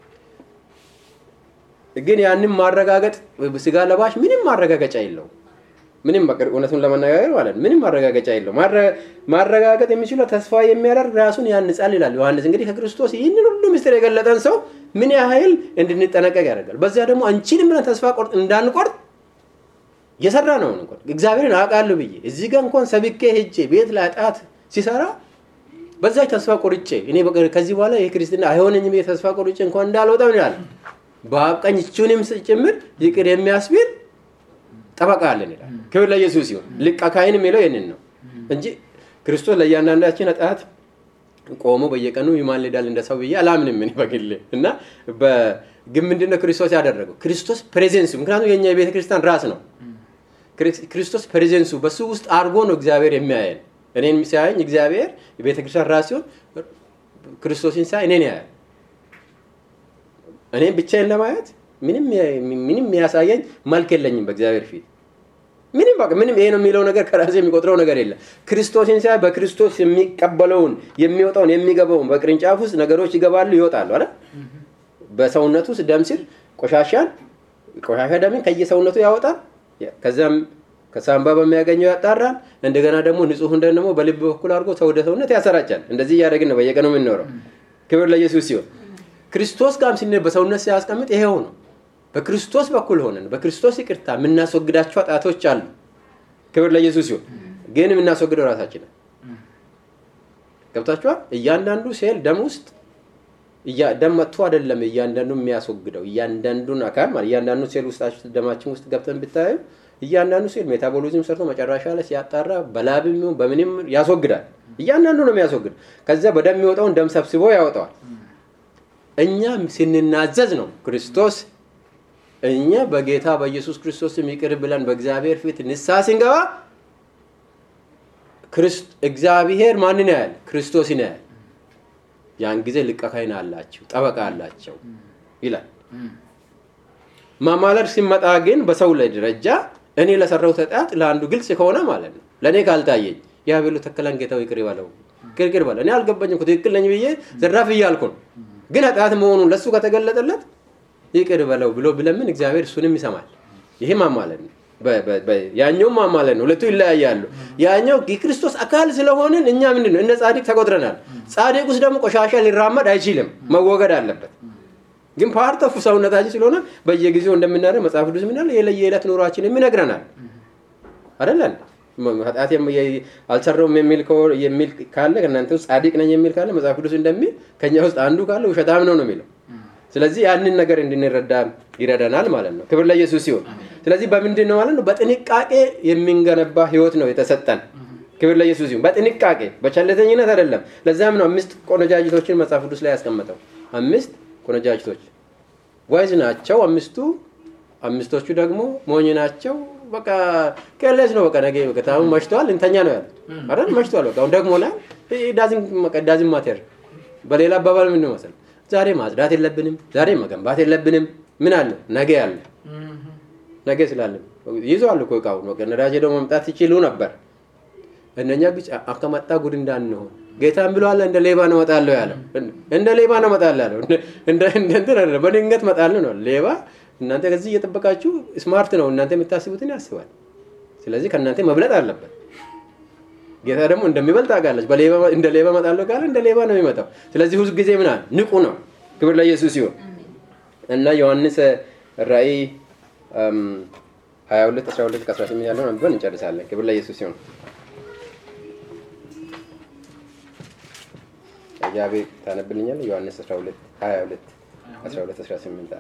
ግን ያንን ማረጋገጥ ስጋ ለባሽ ምንም ማረጋገጫ የለው ምንም እውነቱን ለመነጋገር ማለት ምንም ማረጋገጫ የለው ማረጋገጥ የሚችለው ተስፋ የሚያደርግ ራሱን ያንጻል ይላል ዮሐንስ እንግዲህ ከክርስቶስ ይህንን ሁሉ ምስጢር የገለጠን ሰው ምን ያህል እንድንጠነቀቅ ያደርጋል በዚያ ደግሞ አንቺንም ብለን ተስፋ እንዳንቆርጥ እየሰራ ነው እንኳን እግዚአብሔርን አውቃለሁ ብዬ እዚህ ጋር እንኳን ሰብኬ ሄጄ ቤት ላይ ጣት ሲሰራ በዛች ተስፋ ቆርጬ እኔ ከዚህ በኋላ ይህ ክርስትና አይሆነኝም ብዬ ተስፋ ቆርጬ እንኳን እንዳልወጣ ምን ያለ በአብቀኝ እችንም ጭምር ይቅር የሚያስቢል ጠበቃ አለን ይላል ክብር ለኢየሱስ ሲሆን ልቅ አካይን የሚለው ይህንን ነው እንጂ ክርስቶስ ለእያንዳንዳችን ኃጢአት ቆሞ በየቀኑ ይማልዳል እንደ ሰው ብዬ አላምንም እኔ በግሌ እና ግን ምንድነው ክርስቶስ ያደረገው ክርስቶስ ፕሬዘንሱ ምክንያቱም የኛ የቤተ ክርስቲያን ራስ ነው ክርስቶስ ፕሬዘንሱ በሱ ውስጥ አድርጎ ነው እግዚአብሔር የሚያየን እኔን ሲያየኝ እግዚአብሔር የቤተ ክርስቲያን ራስ ሲሆን ክርስቶስን ሲያይ እኔን ያያል እኔም ብቻዬን ለማየት ምንም የሚያሳየኝ መልክ የለኝም በእግዚአብሔር ፊት ምንም በቃ ምንም ይሄ ነው የሚለው ነገር ከራሴ የሚቆጥረው ነገር የለም ክርስቶስን ሲያይ በክርስቶስ የሚቀበለውን የሚወጣውን የሚገባውን በቅርንጫፍ ውስጥ ነገሮች ይገባሉ ይወጣሉ አይደል በሰውነቱ ውስጥ ደም ሲል ቆሻሻን ቆሻሻ ደምን ከየሰውነቱ ያወጣል ከዚያም ከሳምባ በሚያገኘው ያጣራል እንደገና ደግሞ ንጹህ ደም ደግሞ በልብ በኩል አድርጎ ወደ ሰውነት ያሰራጫል እንደዚህ እያደረግን ነው በየቀኑ የምንኖረው ክብር ለኢየሱስ ሲሆን ክርስቶስ ጋርም ስንል በሰውነት ሲያስቀምጥ ይሄው ነው በክርስቶስ በኩል ሆነን በክርስቶስ ይቅርታ የምናስወግዳቸው ጣቶች አሉ ክብር ለኢየሱስ ሲሆን ግን የምናስወግደው ራሳችንን ገብታችኋል እያንዳንዱ ሴል ደም ውስጥ ደም መጥቶ አይደለም እያንዳንዱ የሚያስወግደው እያንዳንዱን አካል ማለት እያንዳንዱ ሴል ውስጥ ደማችን ውስጥ ገብተን ብታዩ እያንዳንዱ ሴል ሜታቦሊዝም ሰርቶ መጨረሻ ላይ ሲያጣራ በላብም በምንም ያስወግዳል እያንዳንዱ ነው የሚያስወግድ ከዚያ በደም የሚወጣውን ደም ሰብስቦ ያወጣዋል እኛ ስንናዘዝ ነው ክርስቶስ እኛ በጌታ በኢየሱስ ክርስቶስ ይቅር ብለን በእግዚአብሔር ፊት ንስሐ ስንገባ እግዚአብሔር ማንን ያያል? ክርስቶስን ያያል። ያን ጊዜ ሊቀ ካህን አላቸው፣ ጠበቃ አላቸው ይላል። ማማለድ ሲመጣ ግን በሰው ላይ ደረጃ እኔ ለሰራው ኃጢአት ለአንዱ ግልጽ ከሆነ ማለት ነው ለእኔ ካልታየኝ ያ ብሎ ተከላን ጌታው ይቅር ይበለው ይቅር በለው እኔ አልገባኝም ትክክል ነኝ ብዬ ዘራፍ እያልኩ ነው። ግን ኃጢአት መሆኑን ለእሱ ከተገለጠለት ይቅር በለው ብሎ ብለምን እግዚአብሔር እሱንም ይሰማል። ይሄ ማማለድ ነው። ያኛው ማማለድ ነው። ሁለቱ ይለያያሉ። ያኛው የክርስቶስ አካል ስለሆንን እኛ ምንድን ነው እንደ ጻድቅ ተቆጥረናል። ጻድቅ ውስጥ ደግሞ ቆሻሻ ሊራመድ አይችልም፣ መወገድ አለበት። ግን ፓርት ኦፍ ሰውነታችን ስለሆነ በየጊዜው እንደምናደርግ መጽሐፍ ቅዱስ ምናል የዕለት ኑሯችን የሚነግረናል አይደለን? ኃጢአት አልሰራውም የሚል ካለ ከእናንተ ውስጥ ጻድቅ ነኝ የሚል ካለ መጽሐፍ ቅዱስ እንደሚል ከኛ ውስጥ አንዱ ካለ ውሸታም ነው ነው የሚለው። ስለዚህ ያንን ነገር እንድንረዳ ይረዳናል ማለት ነው። ክብር ለኢየሱስ ሲሆን፣ ስለዚህ በምንድን ነው ማለት ነው? በጥንቃቄ የሚንገነባ ህይወት ነው የተሰጠን። ክብር ለኢየሱስ ሲሆን፣ በጥንቃቄ በቸልተኝነት አይደለም። ለዛም ነው አምስት ቆነጃጅቶችን መጽሐፍ ቅዱስ ላይ ያስቀመጠው። አምስት ቆነጃጅቶች ዋይዝ ናቸው አምስቱ፣ አምስቶቹ ደግሞ ሞኝ ናቸው። በቃ ኬርሌስ ነው። በቃ ነገ በቃ አሁን መሽተዋል እንተኛ ነው ያሉት አይደል? መሽተዋል። በቃ አሁን ደግሞናል። ዳዝን ማቴር በሌላ አባባል ምን መሰል ዛሬ ማጽዳት የለብንም፣ ዛሬ መገንባት የለብንም። ምን አለ ነገ አለ ነገ ስላለ ይዘዋል እኮ እቃውን በቃ ነዳጅ ሄደው መምጣት ይችሉ ነበር። እነኛ ግጭ ከመጣ ጉድ እንዳንሆን ጌታን ብለዋል። እንደ ሌባ ነው እመጣለሁ ያለው እንደ ሌባ ነው እመጣለሁ ያለው እንደ እንትን አይደለም፣ በድንገት እመጣለሁ ነው ሌባ እናንተ ከዚህ እየጠበቃችሁ ስማርት ነው እናንተ የምታስቡትን ያስባል። ስለዚህ ከእናንተ መብለጥ አለበት። ጌታ ደግሞ እንደሚበልጥ ታውቃለች። እንደ ሌባ እመጣለሁ ካለ እንደ ሌባ ነው የሚመጣው። ስለዚህ ሁሉ ጊዜ ምናል ንቁ ነው። ክብር ለኢየሱስ ሲሆን እና ዮሐንስ ራእይ 22 12 18 ያለውን አንብበን እንጨርሳለን። ክብር ለኢየሱስ ሲሆን እግዚአብሔር ታነብልኛል። ዮሐንስ 12 22 12 18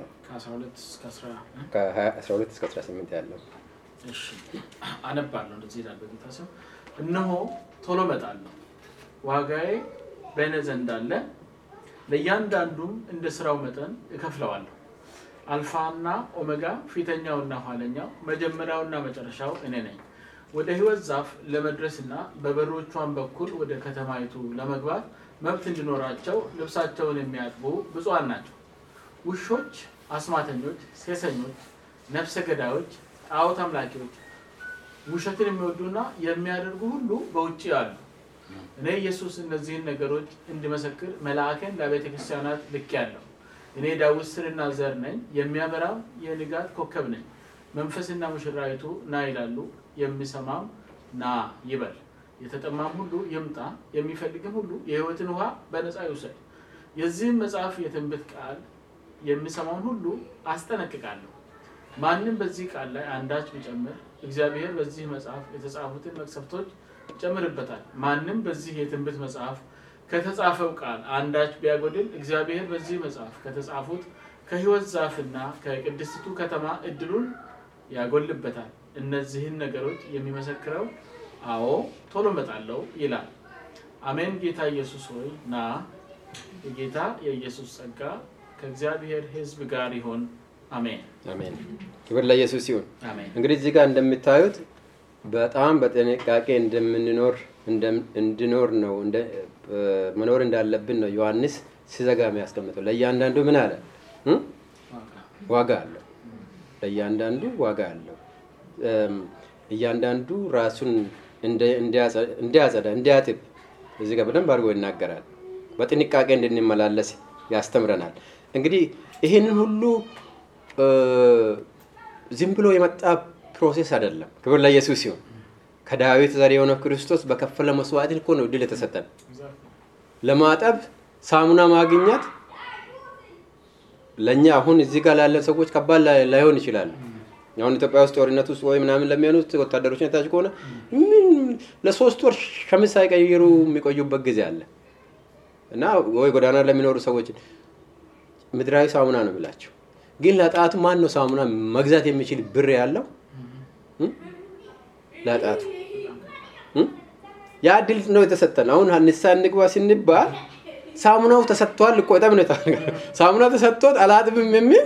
ከ12 እስከ 18 ያለው አነባለሁ። እንደዚህ ይላል በጌታ ስም። እነሆ ቶሎ እመጣለሁ፣ ዋጋዬ በእኔ ዘንድ አለ፣ ለእያንዳንዱም እንደ ስራው መጠን እከፍለዋለሁ። አልፋና ኦሜጋ፣ ፊተኛውና ኋለኛው፣ መጀመሪያውና መጨረሻው እኔ ነኝ። ወደ ሕይወት ዛፍ ለመድረስና በበሮቿን በኩል ወደ ከተማይቱ ለመግባት መብት እንዲኖራቸው ልብሳቸውን የሚያጥቡ ብፁዓን ናቸው። ውሾች፣ አስማተኞች፣ ሴሰኞች፣ ነፍሰ ገዳዮች፣ ጣዖት አምላኪዎች፣ ውሸትን የሚወዱና የሚያደርጉ ሁሉ በውጭ አሉ። እኔ ኢየሱስ እነዚህን ነገሮች እንዲመሰክር መልአክን ለቤተ ክርስቲያናት ልኬአለሁ። እኔ ዳዊት ስርና ዘር ነኝ፣ የሚያበራም የንጋት ኮከብ ነኝ። መንፈስና ሙሽራይቱ ና ይላሉ፣ የሚሰማም ና ይበል። የተጠማም ሁሉ ይምጣ፣ የሚፈልግም ሁሉ የሕይወትን ውሃ በነፃ ይውሰድ። የዚህም መጽሐፍ የትንቢት ቃል የሚሰማውን ሁሉ አስጠነቅቃለሁ። ማንም በዚህ ቃል ላይ አንዳች ቢጨምር እግዚአብሔር በዚህ መጽሐፍ የተጻፉትን መቅሰፍቶች ይጨምርበታል። ማንም በዚህ የትንቢት መጽሐፍ ከተጻፈው ቃል አንዳች ቢያጎድል እግዚአብሔር በዚህ መጽሐፍ ከተጻፉት ከሕይወት ዛፍና ከቅድስቲቱ ከተማ እድሉን ያጎልበታል። እነዚህን ነገሮች የሚመሰክረው አዎ ቶሎ እመጣለሁ ይላል። አሜን። ጌታ ኢየሱስ ሆይ ና። የጌታ የኢየሱስ ጸጋ ከእግዚአብሔር ሕዝብ ጋር ይሆን። አሜን አሜን። ክብር ለኢየሱስ ሲሆን አሜን። እንግዲህ እዚህ ጋር እንደምታዩት በጣም በጥንቃቄ እንደምንኖር እንድኖር ነው መኖር እንዳለብን ነው ዮሐንስ ሲዘጋ የሚያስቀምጠው። ለእያንዳንዱ ምን አለ? ዋጋ አለው። ለእያንዳንዱ ዋጋ አለው። እያንዳንዱ ራሱን እንዲያጸዳ እንዲያጥብ እዚህ ጋር በደንብ አድርጎ ይናገራል። በጥንቃቄ እንድንመላለስ ያስተምረናል። እንግዲህ ይህንን ሁሉ ዝም ብሎ የመጣ ፕሮሴስ አይደለም። ክብር ለኢየሱስ ሲሆን ከዳዊት ዘር የሆነው ክርስቶስ በከፈለ መስዋዕት እኮ ነው ድል የተሰጠን። ለማጠብ ሳሙና ማግኘት ለእኛ አሁን እዚህ ጋር ላለን ሰዎች ከባድ ላይሆን ይችላል። አሁን ኢትዮጵያ ውስጥ ጦርነት ውስጥ ወይ ምናምን ለሚሆኑት ወታደሮች ነታች ከሆነ ምን ለሶስት ወር ሸሚዝ ሳይቀይሩ የሚቆዩበት ጊዜ አለ እና ወይ ጎዳና ለሚኖሩ ሰዎች ምድራዊ ሳሙና ነው የሚላቸው። ግን ለጣቱ ማን ነው ሳሙና መግዛት የሚችል ብር ያለው? ለጣቱ ያ እድል ነው የተሰጠን። አሁን ንስሐ እንግባ ስንባል ሳሙናው ተሰጥቷል እኮ በጣም ነው ሳሙና ተሰጥቶት አላጥብም የሚል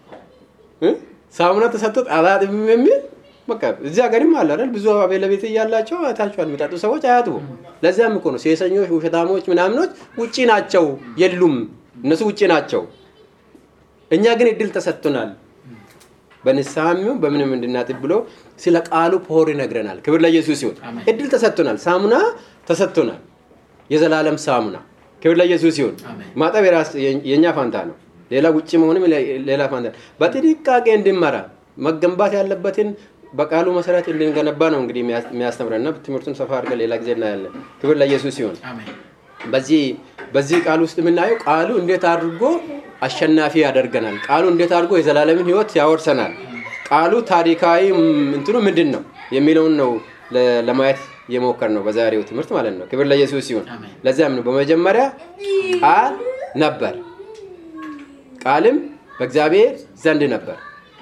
ሳሙና ተሰጥቶት አላጥብም የሚል በቃ እዚህ ሀገርም አለ አይደል ብዙ ቤት እያላቸው አይታችኋል የሚጠጡ ሰዎች አያጥቡ ለዚያም እኮ ነው ሴሰኞች ውሸታሞች ምናምኖች ውጪ ናቸው የሉም እነሱ ውጪ ናቸው እኛ ግን እድል ተሰጥቶናል በንስሐም በምንም እንድናጥብ ብሎ ስለ ቃሉ ፖር ይነግረናል ክብር ለኢየሱስ ሲሆን እድል ተሰጥቶናል ሳሙና ተሰጥቶናል የዘላለም ሳሙና ክብር ለኢየሱስ ሲሆን ማጠብ የእኛ ፋንታ ነው ሌላ ውጭ መሆንም ሌላ ፋንታ በጥንቃቄ እንድመራ መገንባት ያለበትን በቃሉ መሰረት እንድንገነባ ነው እንግዲህ የሚያስተምረን እና ትምህርቱን ሰፋ አድርገን ሌላ ጊዜ እናያለን ክብር ለኢየሱስ ሲሆን በዚህ በዚህ ቃል ውስጥ የምናየው ቃሉ እንዴት አድርጎ አሸናፊ ያደርገናል ቃሉ እንዴት አድርጎ የዘላለምን ህይወት ያወርሰናል ቃሉ ታሪካዊ እንትኑ ምንድን ነው የሚለውን ነው ለማየት የሞከር ነው በዛሬው ትምህርት ማለት ነው ክብር ለኢየሱስ ሲሆን ለዚያም ነው በመጀመሪያ ቃል ነበር ቃልም በእግዚአብሔር ዘንድ ነበር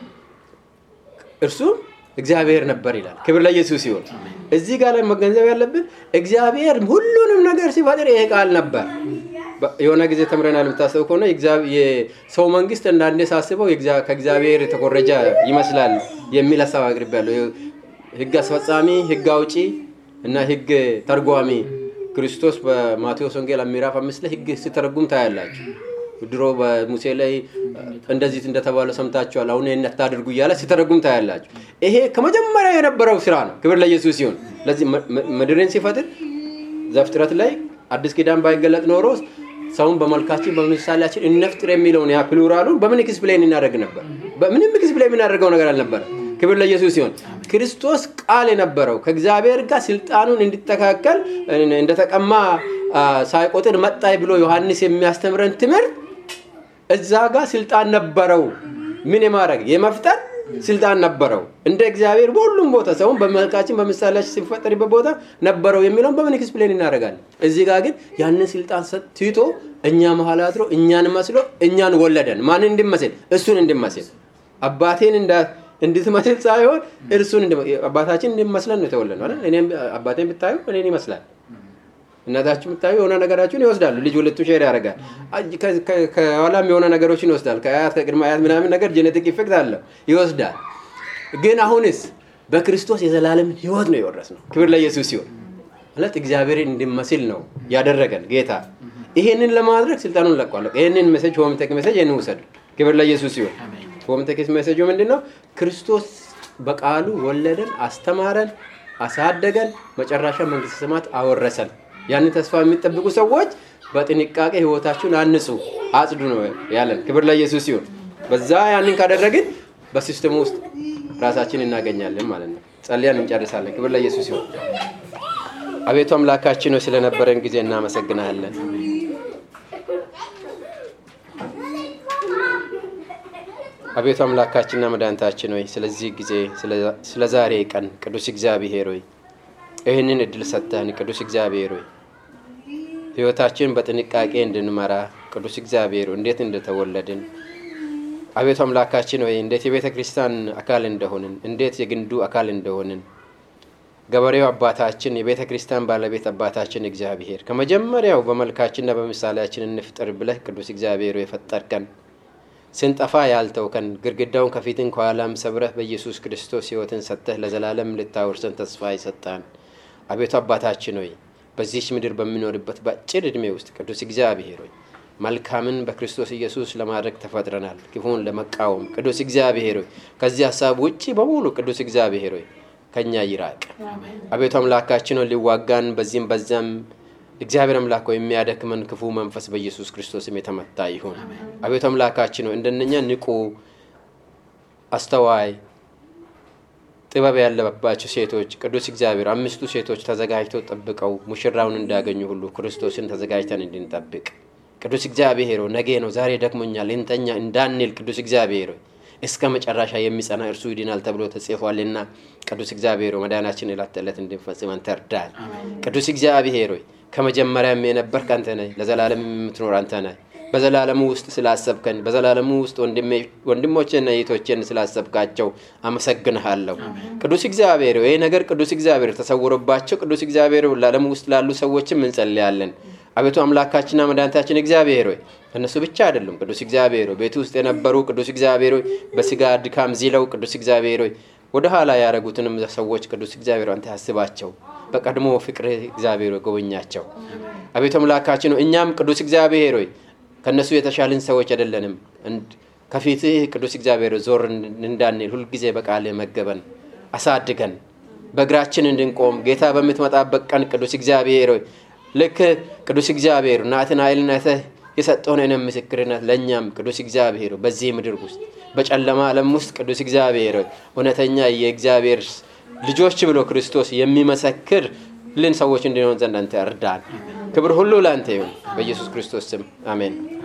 እርሱም እግዚአብሔር ነበር ይላል ክብር ለኢየሱስ ሲሆን እዚህ ጋር ላይ መገንዘብ ያለብን እግዚአብሔር ሁሉንም ነገር ሲፈጥር ይሄ ቃል ነበር የሆነ ጊዜ ተምረናል የምታስበው ከሆነ የሰው መንግስት እንዳንዴ ሳስበው ከእግዚአብሔር የተኮረጀ ይመስላል የሚል ሀሳብ አቅርብ ያለው ህግ አስፈጻሚ ህግ አውጪ እና ህግ ተርጓሚ ክርስቶስ በማቴዎስ ወንጌል ምዕራፍ አምስት ላይ ህግ ሲተረጉም ታያላችሁ ድሮ በሙሴ ላይ እንደዚህ እንደተባለ ሰምታችኋል አሁን ይህን አታድርጉ እያለ ሲተረጉም ታያላችሁ ይሄ ከመጀመሪያ የነበረው ስራ ነው ክብር ለኢየሱስ ሲሆን ለዚህ ምድርን ሲፈጥር ዘፍጥረት ላይ አዲስ ኪዳን ባይገለጥ ኖሮ ሰውን በመልካችን በምሳሌያችን እነፍጥር የሚለውን ያ ፕሉራሉን በምን ኤክስፕሌን እናደርግ ነበር በምንም ኤክስፕሌን የምናደርገው ነገር አልነበረ ክብር ለኢየሱስ ሲሆን ክርስቶስ ቃል የነበረው ከእግዚአብሔር ጋር ስልጣኑን እንዲተካከል እንደተቀማ ሳይቆጥር መጣይ ብሎ ዮሐንስ የሚያስተምረን ትምህርት እዛ ጋር ስልጣን ነበረው ምን የማድረግ የመፍጠር ስልጣን ነበረው እንደ እግዚአብሔር በሁሉም ቦታ ሰውን በመልካችን በምሳሌያችን ሲፈጠርበት ቦታ ነበረው የሚለውን በምን ኤክስፕሌን እናደርጋለን እዚህ ጋር ግን ያንን ስልጣን ትቶ እኛ መሀል አድሮ እኛን መስሎ እኛን ወለደን ማንን እንድመስል እሱን እንድመስል አባቴን እንድትመስል ሳይሆን እርሱን አባታችን እንድመስለን ነው የተወለድ ነው እኔም አባቴን ብታዩ እኔን ይመስላል እናታችሁ የምታዩ የሆነ ነገራችሁን ይወስዳሉ ልጅ ሁለቱ ሼር ያደርጋል ከኋላም የሆነ ነገሮችን ይወስዳል ከአያት ከቅድመ አያት ምናምን ነገር ጄኔቲክ ኢፌክት አለው ይወስዳል ግን አሁንስ በክርስቶስ የዘላለምን ህይወት ነው የወረስ ነው ክብር ለኢየሱስ ሲሆን ማለት እግዚአብሔርን እንድመስል ነው ያደረገን ጌታ ይሄንን ለማድረግ ስልጣኑን ለቋለሁ ይህንን ሜሴጅ ሆምቴክ ሜሴጅ ይህንን ውሰዱ ክብር ለኢየሱስ ሲሆን ሆምቴክ ሜሴጁ ምንድን ነው ክርስቶስ በቃሉ ወለደን አስተማረን አሳደገን መጨረሻ መንግስት ሰማት አወረሰን ያንን ተስፋ የሚጠብቁ ሰዎች በጥንቃቄ ህይወታችሁን አንጹ አጽዱ ነው ያለን ክብር ለኢየሱስ ሲሆን በዛ ያንን ካደረግን በሲስተሙ ውስጥ ራሳችን እናገኛለን ማለት ነው ጸልያን እንጨርሳለን ክብር ለኢየሱስ ሲሆን አቤቱ አምላካችን ነው ስለነበረን ጊዜ እናመሰግናለን አቤቱ አምላካችንና መድኃኒታችን ሆይ ስለዚህ ጊዜ ስለ ዛሬ ቀን ቅዱስ እግዚአብሔር ሆይ ይህንን እድል ሰጥተን ቅዱስ እግዚአብሔር ሆይ ህይወታችን በጥንቃቄ እንድንመራ ቅዱስ እግዚአብሔር እንዴት እንደተወለድን አቤቱ አምላካችን ወይ እንዴት የቤተ ክርስቲያን አካል እንደሆንን እንዴት የግንዱ አካል እንደሆንን ገበሬው አባታችን የቤተ ክርስቲያን ባለቤት አባታችን እግዚአብሔር ከመጀመሪያው በመልካችንና በምሳሌያችን እንፍጠር ብለህ ቅዱስ እግዚአብሔር የፈጠርከን ስንጠፋ ያልተውከን ግድግዳውን ከፊትን ከኋላም ሰብረህ በኢየሱስ ክርስቶስ ህይወትን ሰጥተህ ለዘላለም ልታወርሰን ተስፋ ይሰጣን አቤቱ አባታችን ሆይ በዚች ምድር በሚኖርበት በአጭር ዕድሜ ውስጥ ቅዱስ እግዚአብሔር ሆይ መልካምን በክርስቶስ ኢየሱስ ለማድረግ ተፈጥረናል ክፉን ለመቃወም ቅዱስ እግዚአብሔር ሆይ ከዚህ ሀሳብ ውጭ በሙሉ ቅዱስ እግዚአብሔር ሆይ ከኛ ይራቅ አቤቱ አምላካችን ሆይ ሊዋጋን በዚህም በዚያም እግዚአብሔር አምላክ ሆይ የሚያደክመን ክፉ መንፈስ በኢየሱስ ክርስቶስም የተመታ ይሁን አቤቱ አምላካችን ሆይ እንደነኛ ንቁ አስተዋይ ጥበብ ያለባቸው ሴቶች ቅዱስ እግዚአብሔር አምስቱ ሴቶች ተዘጋጅተው ጠብቀው ሙሽራውን እንዳገኙ ሁሉ ክርስቶስን ተዘጋጅተን እንድንጠብቅ ቅዱስ እግዚአብሔር ነገ ነው ዛሬ ደክሞኛል እንተኛ እንዳንል ቅዱስ እግዚአብሔር እስከ መጨረሻ የሚጸና እርሱ ይድናል ተብሎ ተጽፏልና ቅዱስ እግዚአብሔር መዳናችን ዕለት ተዕለት እንድንፈጽመን ተርዳል ቅዱስ እግዚአብሔር ሆይ ከመጀመሪያም የነበርክ አንተ ነህ ለዘላለም የምትኖር አንተ ነህ በዘላለሙ ውስጥ ስላሰብከን በዘላለሙ ውስጥ ወንድሞችና እህቶችን ስላሰብካቸው አመሰግንሃለሁ ቅዱስ እግዚአብሔር ይህ ነገር ቅዱስ እግዚአብሔር ተሰውሮባቸው ቅዱስ እግዚአብሔር ለዓለም ውስጥ ላሉ ሰዎችም እንጸልያለን አቤቱ አምላካችንና መድኃኒታችን እግዚአብሔር ሆይ እነሱ ብቻ አይደሉም። ቅዱስ እግዚአብሔር ሆይ ቤቱ ውስጥ የነበሩ ቅዱስ እግዚአብሔር ሆይ በስጋ ድካም ዚለው ቅዱስ እግዚአብሔር ሆይ ወደ ኋላ ያደረጉትንም ሰዎች ቅዱስ እግዚአብሔር አንተ ያስባቸው። በቀድሞ ፍቅር እግዚአብሔር ሆይ ጎበኛቸው። አቤቱ አምላካችን ሆይ እኛም ቅዱስ እግዚአብሔር ሆይ ከእነሱ የተሻልን ሰዎች አይደለንም። ከፊትህ ቅዱስ እግዚአብሔር ዞር እንዳንል ሁልጊዜ በቃልህ መገበን አሳድገን በእግራችን እንድንቆም ጌታ በምትመጣበት ቀን ቅዱስ እግዚአብሔር ሆይ ልክ ቅዱስ እግዚአብሔር ናትናኤልን አይተህ የሰጠውን ምስክርነት ለእኛም ቅዱስ እግዚአብሔር በዚህ ምድር ውስጥ በጨለማ ዓለም ውስጥ ቅዱስ እግዚአብሔር እውነተኛ የእግዚአብሔር ልጆች ብሎ ክርስቶስ የሚመሰክር ልን ሰዎች እንዲሆን ዘንድ አንተ እርዳን። ክብር ሁሉ ለአንተ ይሁን። በኢየሱስ ክርስቶስ ስም አሜን።